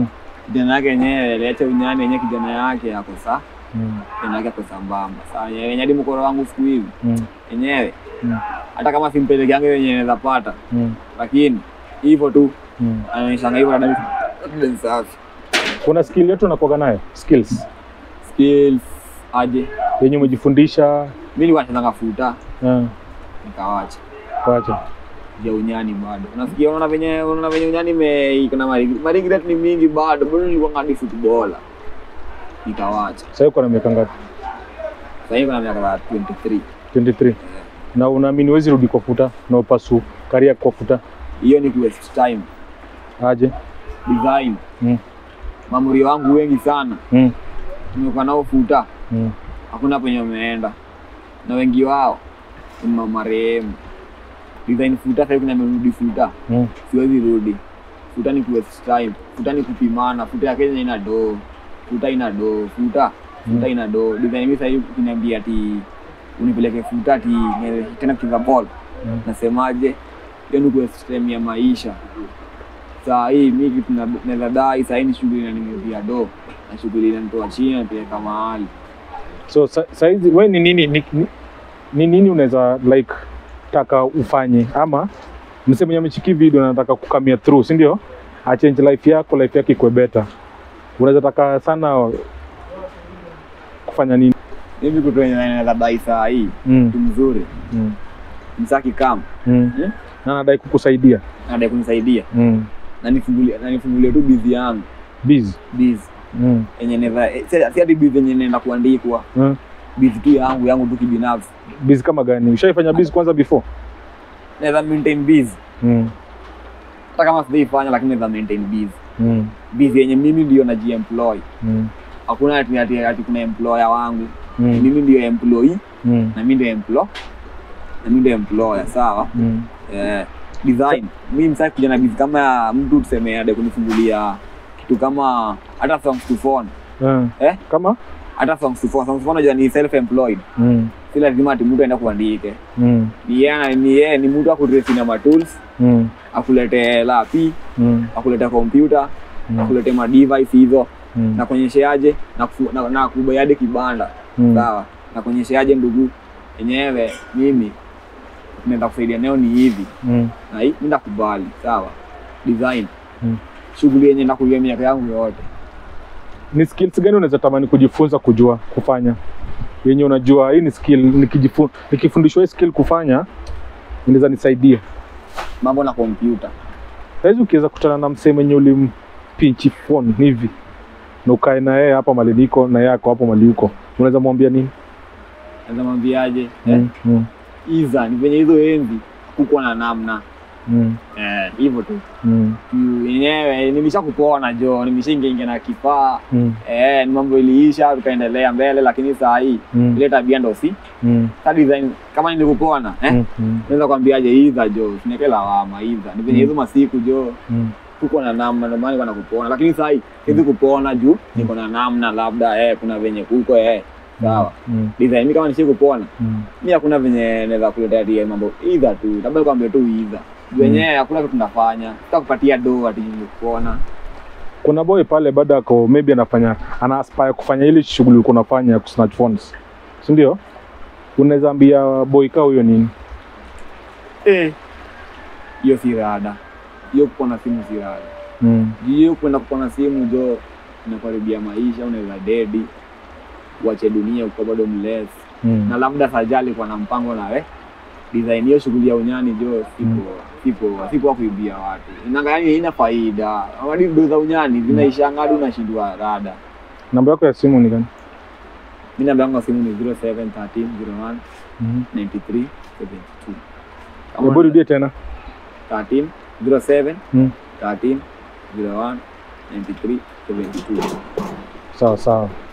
Speaker 1: kijana yake yenyewe aliacha unyani yenyewe kijana yake ako saa
Speaker 2: Mm.
Speaker 1: kijana yake ako sambamba saa yenyewe hadi mkoro wangu siku hizi
Speaker 2: Mm.
Speaker 1: yenyewe
Speaker 2: Mm.
Speaker 1: hata kama simpeleke yangu yenye naweza pata
Speaker 2: Mm.
Speaker 1: lakini hivyo tu
Speaker 2: Mm.
Speaker 1: anaonyeshanga hivyo na dada safi
Speaker 2: Kuna skill yetu unakuwaga nayo skills
Speaker 1: skills aje
Speaker 2: yenye umejifundisha
Speaker 1: mimi nilikuwa nachezanga futa
Speaker 2: uh,
Speaker 1: nikawacha
Speaker 2: kwacha
Speaker 1: ya unyani bado unasikia unaona venye unaona venye unyani ime iko na maringi maringi ni mingi bado bado nilikuwa ngadi footballer nikawacha
Speaker 2: sasa uko na miaka ngapi?
Speaker 1: sasa hivi kuna miaka 23
Speaker 2: 23 na unaamini huwezi rudi kwa futa na upasu karia kwa futa
Speaker 1: hiyo ni ku waste time
Speaker 2: aje?
Speaker 1: design
Speaker 2: Mm.
Speaker 1: mamuri wangu wengi sana
Speaker 2: Mm.
Speaker 1: tumekuwa nao futa
Speaker 2: Mm.
Speaker 1: hakuna penye wameenda na wengi wao ni marehemu design futa sasa hivi kuna merudi futa
Speaker 2: Mm.
Speaker 1: siwezi rudi futa ni ku waste time futa ni kupimana futa ya Kenya ina doo futa ina doo futa futa ina doo design mimi sasa hivi ukiniambia ati unipeleke futa ati niwe tena kucheza ball
Speaker 2: Mm.
Speaker 1: nasemaje hiyo ni ku waste time ya maisha saa hii mi kitu na- naweza dai saa hii ni shughuli inaningezia doo na shughuli inanitoa chini napeleka mahali
Speaker 2: So sa- saizi we ni nini ni, ni, ni nini unaweza like taka ufanye ama msee mwenye amechiki video anataka kukamia through, si ndio? Achange life yako, life yake ikuwe better. Unaweza taka sana kufanya nini?
Speaker 1: hivi kitu yenye naweza dai saa hii
Speaker 2: Mm.
Speaker 1: mtu mzuri
Speaker 2: Mm.
Speaker 1: msaki kam
Speaker 2: Mm.
Speaker 1: Mm.
Speaker 2: Na anadai kukusaidia.
Speaker 1: anadai kunisaidia
Speaker 2: Mm.
Speaker 1: na nifungulie na nifungulie tu bizi yangu
Speaker 2: Busy.
Speaker 1: bizi
Speaker 2: Mm.
Speaker 1: yenye naweza eh, si si hadi bizi yenye naenda kuandikwa
Speaker 2: Mm.
Speaker 1: bizi tu yangu yangu tu kibinafsi
Speaker 2: Busy kama gani? Ushaifanya busy kwanza before?
Speaker 1: naweza maintain bizi
Speaker 2: Mm.
Speaker 1: hata kama sijaifanya lakini naweza maintain bizi
Speaker 2: Mm.
Speaker 1: bizi yenye mimi ndio najiemploy
Speaker 2: Mm.
Speaker 1: hakuna ati, ati, ati kuna employer wangu
Speaker 2: Mm.
Speaker 1: mimi ndio employee
Speaker 2: Mm.
Speaker 1: na mimi ndio employ na mimi ndio employer sawa
Speaker 2: Mm.
Speaker 1: eh, design mi msaki kuja na bizi kama ya mtu tuseme ade kunifungulia kitu kama hata songs to phone
Speaker 2: Ah.
Speaker 1: Eh?
Speaker 2: Kama?
Speaker 1: hata songs to phone songs to phone unajua ni self employed
Speaker 2: Mm.
Speaker 1: si lazima ati mtu aende kuandike
Speaker 2: Mm.
Speaker 1: ni yeye ana- ni yeye ni mtu akudresi na matools
Speaker 2: Mm.
Speaker 1: akulete lapi
Speaker 2: Mm.
Speaker 1: akulete kompyuta
Speaker 2: Mm.
Speaker 1: akulete madevice hizo
Speaker 2: Mm.
Speaker 1: na kuonyesheaje na, kufu- na, na kubayade kibanda
Speaker 2: Mm.
Speaker 1: sawa na kuonyesheaje ndugu yenyewe mimi naenda kusaidia nayo ni hivi
Speaker 2: Mm.
Speaker 1: na hii mi nakubali sawa design
Speaker 2: Mm.
Speaker 1: shughuli yenye nakulia miaka yangu yote
Speaker 2: ni skills gani unaweza tamani kujifunza kujua kufanya yenye unajua hii ni skill nikijifu, nikifundishwa hii skill kufanya inaweza nisaidia
Speaker 1: mambo na kompyuta
Speaker 2: saizi ukiweza kutana na msee mwenye ulimpinchi phone hivi na ukae na yeye hapa mali niko na yeye ako hapo mali huko unaweza mwambia nini
Speaker 1: naweza mwambiaje eh,
Speaker 2: mm. Mm.
Speaker 1: iza ni venye hizo enzi kukuwa na namna
Speaker 2: Mm.
Speaker 1: eh, hivyo tu
Speaker 2: Mm.
Speaker 1: Juu yenyewe nimesha kupona jo nimeshaingiaingia na kifaa
Speaker 2: Mm.
Speaker 1: eh, ni mambo iliisha tukaendelea mbele lakini saa hii
Speaker 2: Mm.
Speaker 1: ile tabia ndo si
Speaker 2: Mm.
Speaker 1: sa design kama nilikupona eh,
Speaker 2: Mm. Mm.
Speaker 1: naweza kwambiaje idha jo sineke lawama idha ni venye
Speaker 2: Mm.
Speaker 1: hizo masiku jo
Speaker 2: Mm.
Speaker 1: tuko na namna ndio maana niko kupona lakini saa hii siwezi kupona juu niko na namna labda eh, kuna venye kuko eh, sawa
Speaker 2: Mm.
Speaker 1: design mi kama nishi kupona
Speaker 2: Mm.
Speaker 1: mi hakuna venye naweza kuletea ati mambo idha tu labda kwambia tu idha juu wenyewe hakuna kitu nafanya sitakupatia do ati kupona
Speaker 2: kuna boy pale bado ako maybe anafanya ana aspire kufanya ile shughuli ulikuwa unafanya ya kusnatch phones si ndio unaweza ambia boy kaa huyo nini
Speaker 1: Eh, hiyo si rada hiyo kupona simu si rada
Speaker 2: mm.
Speaker 1: Juu hiyo kwenda kupona simu jo inakaribia maisha unaweza dedi uache dunia ukiwa bado mless
Speaker 2: Mm.
Speaker 1: na labda sajali kwa na mpango nawe design hiyo shughuli ya unyani jo sipo
Speaker 2: Mm.
Speaker 1: sipo sipo kuibia watu inanga yani haina faida madido za unyani zinaishanga hadi unashindwa rada
Speaker 2: namba yako ya simu ni gani
Speaker 1: mi namba yangu ya simu ni 071301
Speaker 2: mm.
Speaker 1: 93 72
Speaker 2: hebu rudie tena
Speaker 1: 13 07
Speaker 2: mm.
Speaker 1: 13 01 93 72
Speaker 2: sawa sawa